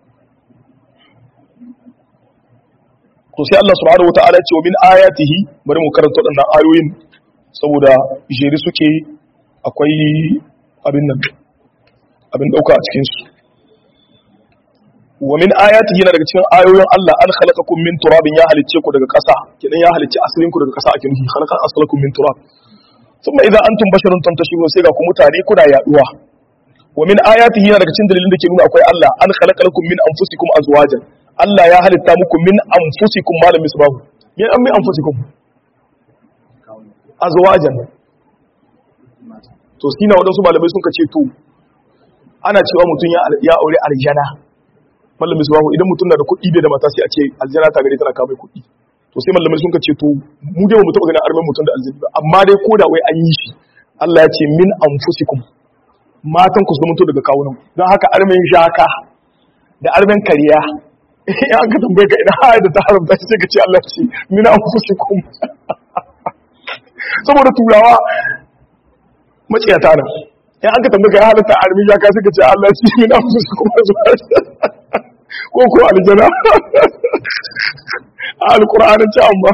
to sai Allah subhanahu wataala ya ce min ayatihi bari mu karanta waɗannan ayoyin saboda jeri suke akwai abin nan abin dauka a cikin su wa min ayatihi yana daga cikin ayoyin Allah an khalaqakum min turabin ya halicce ku daga ƙasa kidan ya halicce asalin ku daga ƙasa ake nufi khalaqa aslakum min turab thumma idza antum basharun tantashirun sai ga ku mutane kuna yaduwa wa min ayatihi yana daga cikin dalilin da ke nuna akwai Allah an khalaqa lakum min anfusikum azwajan Allah ya halitta muku min anfusikum malam misbahu min an min anfusikum azwajan to sina wadansu malamai sun kace to ana cewa mutum ya aure aljana mallam misbahu idan mutum na da kuɗi bai da mata sai a ce aljana ta gare tana kawo mai kuɗi to sai mallamai sun kace to mu dai ba mu taɓa ganin armen mutum da aljani ba amma dai ko da wai an yi shi Allah ya ce min anfusikum matan ku su zama daga kawunan don haka armen shaka da armen kariya in an ka tambaye ka idan haya da ta haramta sai ka ce Allah ce min anfusikum saboda turawa maciyata nan in an ka tambaye ka ya halatta armen shaka sai ka ce Allah ce min anfusikum ko ko aljana a alƙur'anin ci amma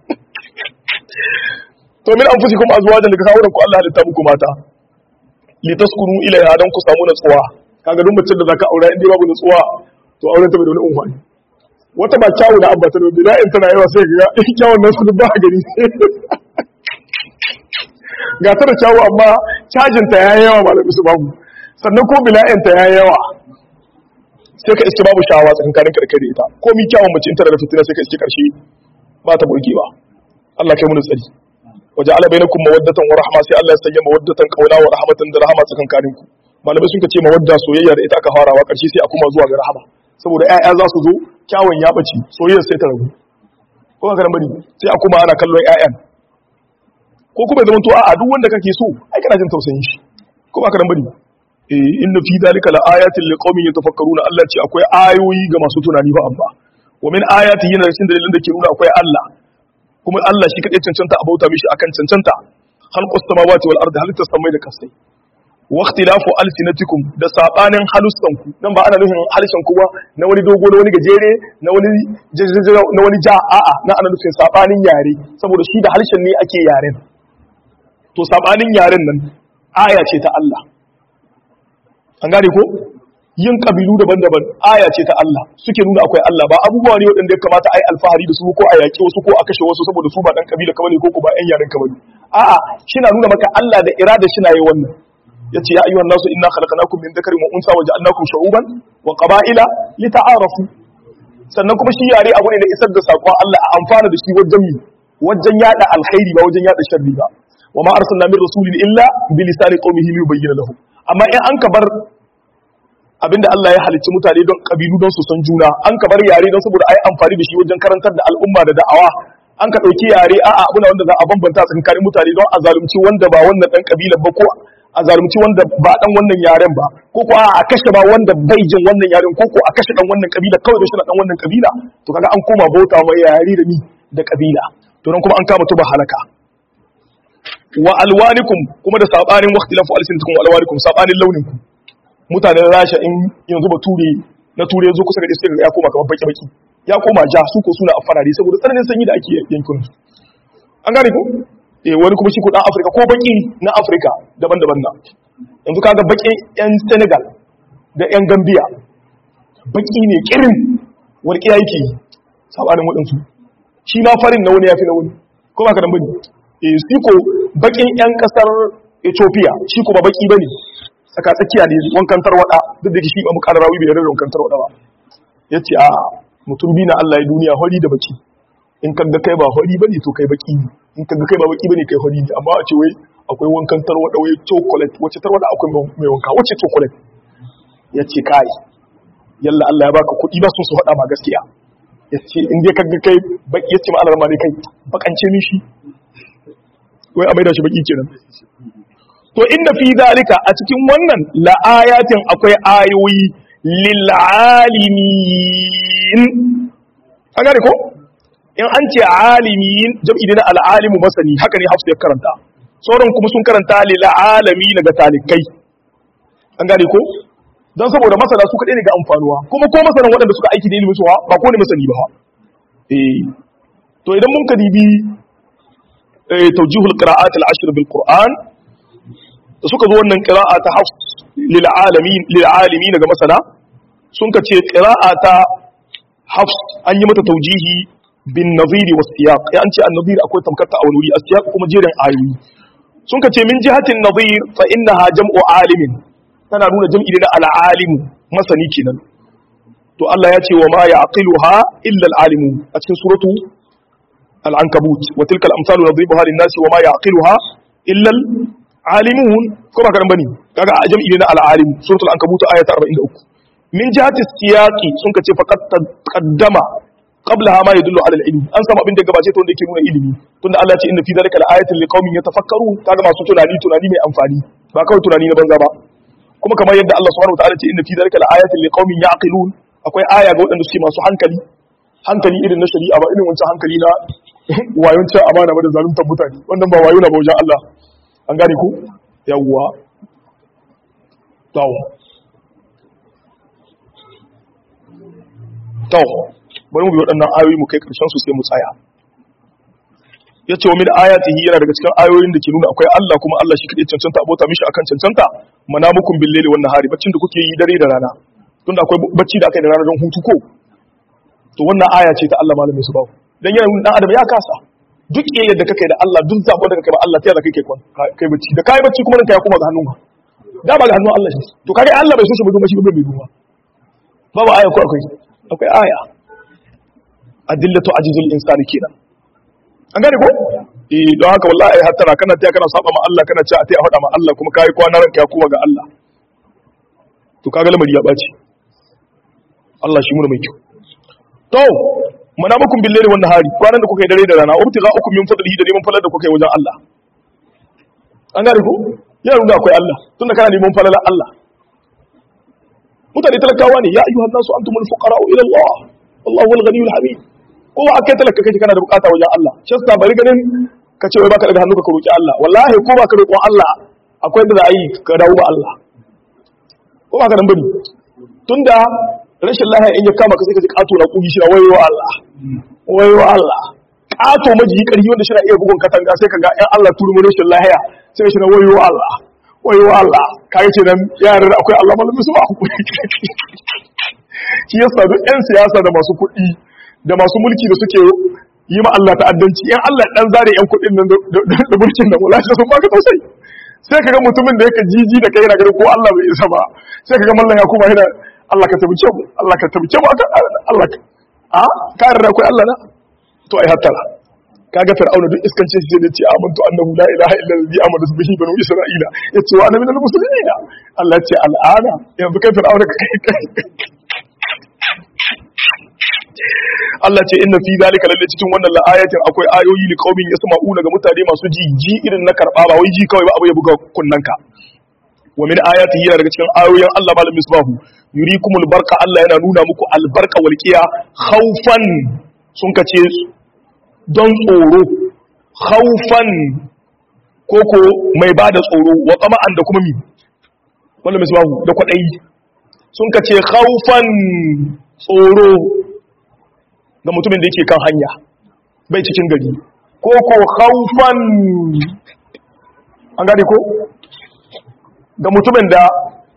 to min anfusikum azwajan daga kawunan ku Allah halitta muku mata litaskunu ilaiha dan ku samu natsuwa kaga duk mutum da zaka aura inda babu natsuwa to auren ta bai da wani umfani wata ba kyawu da abba ta da bila in tana yawa sai ga in kyawun nan su ba gari ga ta da kyawu amma cajin ta yayi yawa malami su babu sannan ko bila'in ta yayi yawa sai ka iske babu shawa tsakankanin karkare da ita ko mi kyawun mace in tana da fitina sai ka iske karshe ba ta burgewa Allah kai mu tsari waje ala bainakum mawaddatan wa rahma sai Allah ya sanya mawaddatan kauna wa rahmatan da rahama tsakankanin ku malamai sun ce mawadda soyayya da ita aka farawa karshe sai a kuma zuwa ga rahama saboda ƴaƴa za su zo kyawun ya bace soyayya sai ta ragu ko ka ran bari sai a kuma ana kallon ƴaƴan ko kuma zaman to a duk wanda kake so ai kana jin tausayin shi ko ba ka ran bari eh inna fi dhalika la ayatin liqaumin yatafakkaruna Allah ce akwai ayoyi ga masu tunani ba amma wa min ayatihi yana cikin dalilin da ke nuna akwai Allah kuma Allah shi kadai cancanta a bauta mishi akan cancanta khalqus samawati wal ardi halitta samai da kasai wa ikhtilafu alsinatikum da sabanin halussan ku dan ba ana nufin halishan ku ba na wani dogo na wani gajere na wani jajjaja na wani ja a'a na ana nufin sabanin yare saboda shi da harshen ne ake yaren to sabanin yaren nan aya ce ta Allah an gane ko yin kabilu daban-daban aya ce ta Allah suke nuna akwai Allah ba abubuwa ne waɗanda ya kamata a yi alfahari da su ko a yaƙi wasu ko a kashe wasu saboda su ba ɗan kabila kamar ne ko ko ba ƴan yaren kamar ne a'a shi na nuna maka Allah da irada shi na yi wannan ya ce ya ayyuhan nasu inna khalaqnakum min dhakarin wa unsa wa ja'alnakum shu'uban wa qaba'ila lita'arafu sannan kuma shi yare abu ne da isar da sakon Allah a amfana da shi wajen mi wajen yada alkhairi ba wajen yada sharri ba wa ma arsalna min rasulin illa bi lisani qaumihi liyubayyana lahum amma in an ka bar abinda Allah ya halicci mutane don kabilu don su san juna an ka bar yare don saboda ai amfani da shi wajen karantar da al'umma da da'awa an ka dauki yare a'a abuna wanda za a bambanta tsakanin mutane don a zalunci wanda ba wannan dan kabilar ba ko a zalunci wanda ba dan wannan yaren ba ko ko a kashe ba wanda bai jin wannan yaren ko ko a kashe dan wannan kabila kawai da shi dan wannan kabila to kaga an koma bauta mai yare da ni da kabila to don kuma an kama tuba halaka wa alwanikum kuma da sabanin waqtilafu alsinatukum wa alwanikum sabanin launinku mutanen rasha in yanzu ba ture na ture yanzu kusa ga istigar ya koma kamar baki-baki ya koma ja su ko suna a farare saboda tsananin sanyi da ake yankin su an gane ko eh wani kuma shi ko dan afirka ko baki na afirka daban-daban na yanzu kaga bakin yan senegal da yan gambia baki ne kirin walƙiya yake yi sabanin waɗansu shi ma farin na wani ya fi na wani ko ba ka dan bane eh shi ko bakin yan kasar ethiopia shi ko ba baki bane tsaka tsakiya ne wankan tarwada duk da shi ba mu ƙara rawi bai rarra wankan tarwada ba ya ce a mutum bi na Allah ya duniya hori da baki in ka ga kai ba hori ba ne to kai baki ne in ka ga kai ba baki ba ne kai hori ne amma a ce wai akwai wankan tarwada wai chocolate wacce tarwada akwai mai wanka wacce chocolate ya ce kai yalla Allah ya baka kuɗi ba sun su faɗa ma gaskiya ya ce in dai kaga kai baki ya ce ma alarma ne kai bakance min shi wai a maida shi baki kenan to inda fi zalika a cikin wannan la ayatin akwai ayoyi lil alimin an gane ko in an ce alimin jam'i ne na al'alimu masani haka ne hafsu ya karanta sauran kuma sun karanta lil alami daga talikai an gane ko don saboda masana su kaɗai ne ga amfanuwa kuma ko masanan waɗanda suka aiki da ilimin suwa ba ko ne masani ba eh to idan mun kadibi eh tawjihul qira'at al-ashr bil qur'an da suka zo wannan qira'a ta hafs lil alamin lil alimin daga masana sun ka ce qira'a ta hafs an yi mata tawjihi bin nadhiri was siyaq ya an ce an-nadhir akwai tamkar ta a wani wuri as-siyaq kuma jerin ayoyi sun ka ce min jihatin nadhir fa innaha jam'u alimin tana nuna jam'i ne na al'alimu masani kenan to Allah ya ce wa ma ya'qiluha illa al'alimu a cikin suratu al-ankabut wa tilka al-amsalu nadribuha lin-nasi wa ma ya'qiluha illa al-alimun ko ba karan bane kaga a jam'i ne na al'alimu suratul ankabut aya ta 43 min jihati siyaqi sun kace faqad taqaddama qablaha ma yadullu ala al-ilm an samu abin da gabace ta wanda yake nuna ilimi tunda Allah ya ce inna fi dhalika la-ayatin liqaumin yatafakkarun kaga masu tunani tunani mai amfani ba kawai tunani na banza ba kuma kamar yadda Allah subhanahu wataala ce inna fi dhalika laayatin liqaumin yaqilun akwai aya ga waɗanda suke masu hankali hankali irin na shari'a ba irin wancan hankali na wayon cin amana ba da zaluntar mutane wannan ba wayo na ba wajen Allah an gane ku yawwa tawo tawo bari mu bi waɗannan ayoyi mu kai ƙarshen su sai mu tsaya ya ce wa min ayatihi yana daga cikin ayoyin da ke nuna akwai Allah kuma Allah shi kaɗai cancanta abota mishi akan cancanta manamukun bil laili wan nahari baccin da kuke yi dare da rana tunda akwai bacci da aka yi da rana don hutu ko to wannan aya ce ta Allah malamin su bawo dan yana nuna dan adam ya kasa duk yayin da kake da Allah duk zabo da kake ba Allah ta yadda kake kwan kai bacci da kai bacci kuma ranka ya koma ga hannunka da ba ga hannun Allah shi to kage Allah bai so shi ba don shi ba bai duba babu aya ko akwai akwai aya adillatu ajizul insani kenan an gane ko eh don haka wallahi hattara kana taya kana saba ma Allah kana cewa a faɗa ma Allah kuma kai kwana ranka ya kuma ga Allah to kaga lamari ya baci Allah shi mu mai kyau to manamukum billahi wan nahari kwanan da kuka yi dare da rana ubtiga ukum min fadlihi da neman falala da kuka yi wajen Allah an gane ko yana nuna akwai Allah tunda kana neman falala Allah mutane talakawa ne ya ayyuhan nasu antumul fuqara ila Allah wallahu wal ghaniyul hamid kowa akai talaka kake kana da bukata wajen Allah shi yasa bari ganin ka ce wai baka daga hannu ka roki Allah wallahi ko baka roƙon Allah akwai da za a yi ka dawo ba Allah ko baka nan bane tunda rashin lahiya in ya kama ka sai ka ji kato na kugi shi na wayo Allah wayo Allah kato maji karfi wanda shi na iya bugun katanga sai ka ga ƴan Allah turu mu rashin lahiya sai ka shi na wayo Allah wayo Allah kai ce nan yaran akwai Allah malamin su ba shi yasa duk ƴan siyasa da masu kuɗi da masu mulki da suke yi ma Allah ta'addanci yan Allah dan zare yan kuɗin nan da mulkin nan wallahi sun baka tausayi sai kaga mutumin da yake jiji da kai yana ganin ko Allah bai isa ba sai kaga mallan ya kuma yana Allah ka tabice mu Allah ka tabice mu Allah ka a ka yarda akwai Allah na to ai hattara kaga fir'auna duk iskancin shi da ce amantu annahu la ilaha illa allazi amana bihi banu isra'ila yace wa ana minal muslimin Allah ya ce al'ana yanzu kai fir'auna ka kai Allah ce inna fi zalika lalle cikin wannan la'ayatin akwai ayoyi li qaumin yasma'una ga mutane masu ji ji irin na karba ba wai ji kawai ba abu ya buga kunnanka wa min ayatihi yana daga cikin ayoyin Allah malam misbahu yurikumul barqa Allah yana nuna muku albarka walqiya khawfan sun kace don tsoro khawfan koko mai bada tsoro wa tama'an da kuma mi malam misbahu da kwadayi sun kace khawfan tsoro ga mutumin da yake kan hanya bai cikin gari ko ko haufan an gane ko ga mutumin da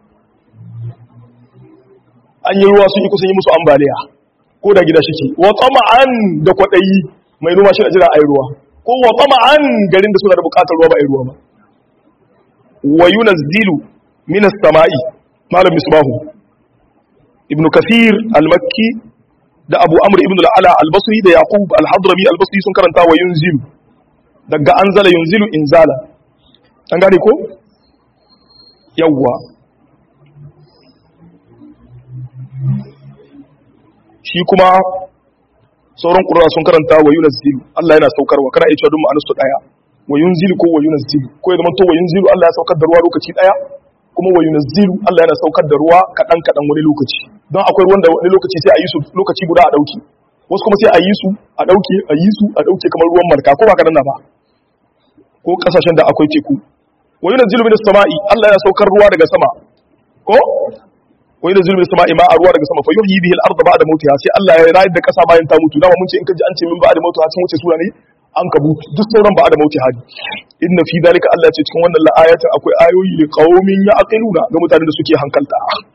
an yi ruwa sun yi kusan yi musu ambaliya ko da gida shike wa tsama'an da kwaɗayi mai noma shi a jira a yi ruwa ko wa tsama'an garin da suna da bukatar ruwa ba a yi ruwa ba wa yunazzilu minas sama'i malam misbahu ibn kathir al-makki da abu amr ibn al-ala al-basri da yaqub al-hadrami al-basri sun karanta wa yunzilu daga anzala yunzilu inzala an gane ko yawwa shi kuma sauran qur'a sun karanta wa yunzilu Allah yana saukarwa kana iya cewa duk ma'anar su daya wa yunzilu ko wa yunzilu ko ya zama to wa yunzilu Allah ya saukar da ruwa lokaci daya kuma wa yunzilu Allah yana saukar da ruwa kadan kadan wani lokaci don akwai ruwan da wani lokaci sai a yi su lokaci guda a dauki wasu kuma sai a yi su a dauke a yi su a dauke kamar ruwan marka ko ba kadan na ba ko kasashen da akwai teku wa yunzilu minas sama'i Allah yana saukar ruwa daga sama ko wa yunzilu minas sama'i ma'a ruwa daga sama fa yuhyi bihi al-ardha ba'da mautiha sai Allah ya rayar da kasa bayan ta mutu dama mun ce in ka ji an ce min ba'da mautiha sun wuce sura ne an kabutu duk sauran ba'da mautiha ne inna fi dalika Allah ya ce cikin wannan la'ayatin akwai ayoyi li qaumin ya'qiluna ga mutanen da suke hankalta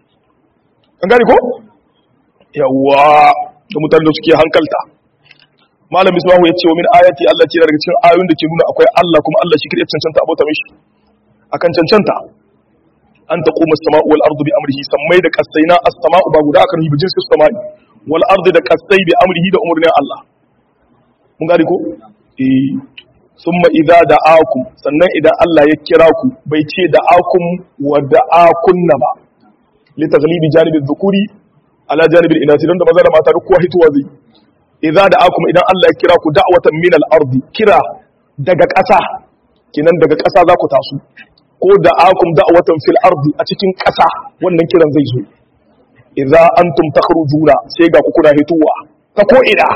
an gane ko yawa ga mutanen da suke hankalta malam ismahu ya ce wa min ayati Allah ce daga cikin ayoyin da ke nuna akwai Allah kuma Allah shi kadai cancanta abota mishi akan cancanta an taquma as-sama'u wal ardu bi amrihi sammai da kasaina as-sama'u ba guda akan hibijin su sama'i wal ardu da kasai bi amrihi da umurnin Allah mun gari ko eh summa idza da'akum sannan idan Allah ya kira ku bai ce da'akum wa da'akunna ba li taghlibi janibi dhukuri ala janibi al-inasi dan da maza da mata duk kowa hituwa zai idza da'akum idan Allah ya kira ku da'watan min al-ardi kira daga ƙasa kinan daga ƙasa za ku taso ko da'akum da'watan fil ardi a cikin ƙasa wannan kiran zai zo idza antum takhrujuna sai ga ku kuna hituwa ta ko ina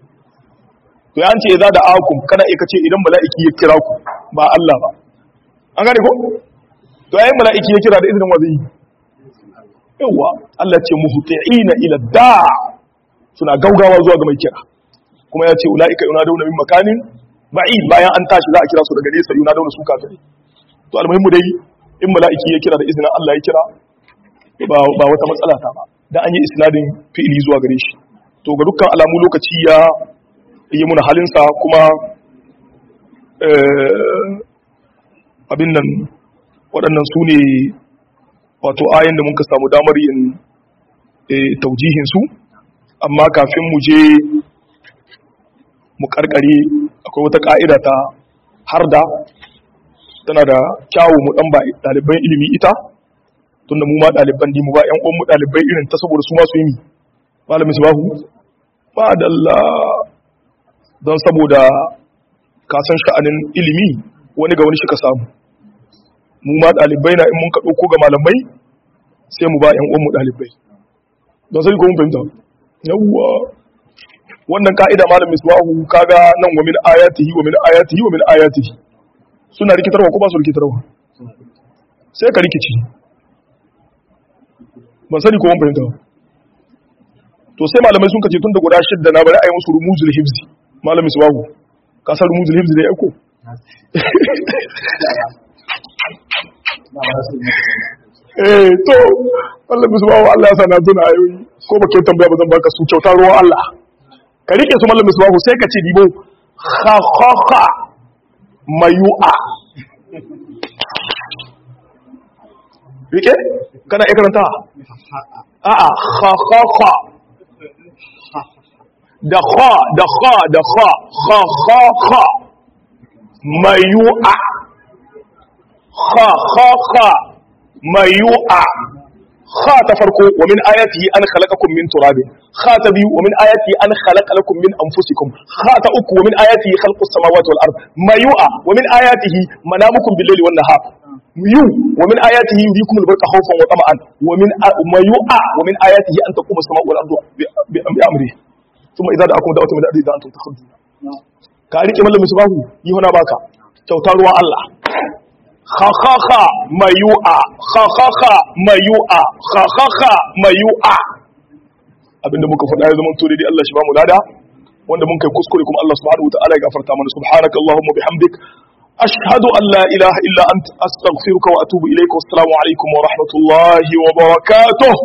to ya ce idza da'akum kana iya kace idan mala'iki ya kira ku ba Allah ba an gane ko to yayin mala'iki ya kira da izinin wa zai yawa Allah ce muhti'ina ila da'a suna gaugawa zuwa ga mai kira kuma ya ce ula'ika yuna dauna min makanin ba'i bayan an tashi za a kira su daga nesa yuna dauna su kafirai to almuhimmu dai in mala'iki ya kira da izinin Allah ya kira ba ba wata matsala ta ba da an yi isnadin fi'ili zuwa gare shi to ga dukkan alamu lokaci ya yi muna halinsa kuma abin nan waɗannan su ne wato ayin da muka samu damar yin taujihin su amma kafin mu je mu karkare akwai wata ka'ida ta har da tana da kyawu mu dan ba ɗaliban ilimi ita tunda mu ma ɗaliban mu ba ƴan uwan mu ɗalibai irin ta saboda su ma su yi ni malamin subahu ba dalla don saboda ka san sha'anin ilimi wani ga wani shi ka samu mu ma ɗalibai na in mun ka ɗauko ga malamai sai mu ba ƴan uwan mu ɗalibai don sai ko mun fahimta yawwa wannan ka'ida malam misbahu kaga nan wa min ayatihi wa min ayatihi wa min ayatihi suna rikitarwa ko ba su rikitarwa sai ka rikici ban sani ko mun fahimta to sai malamai sun kace tun da guda shidda na bari a yi musu rumuzul hibzi malam misbahu ka san rumuzul hibzi da yako eh to Allah misbahu Allah ya sana tuna ayoyi ko ba ke tambaya ba zan baka su kyauta ruwan Allah ka rike su mallam misbahu sai ka ce dibo kha kha kha mayu'a rike kana iya karanta a'a kha kha kha da kha da kha da kha kha kha kha mayu'a kha kha kha mayu'a kha ta farko wa min ayatihi an khalaqakum min turabin kha ta biyu wa min ayatihi an khalaqa lakum min anfusikum kha ta uku wa min ayatihi khalqus samawati wal ard mayu'a wa min ayatihi manamukum bil layli wan nahar yu wa min ayatihi yuriikum al barqa khawfan wa tama'an wa min mayu'a wa min ayatihi an taquma as-sama'u wal ardu bi amrihi thumma idza da'akum da'watun min ardi antum takhrujuna ka rike mallamin subahu yi hona baka kyauta ruwan Allah khakaka mayu'a khakaka mayu'a khakaka mayu'a abinda muka faɗa ya zama to dai Allah shi ba mu lada wanda mun kai kuskure kuma Allah subhanahu wataala ya gafarta mana subhanaka allahumma bihamdik ashhadu an la ilaha illa anta astaghfiruka wa atubu ilayka wassalamu alaikum wa rahmatullahi wa barakatuh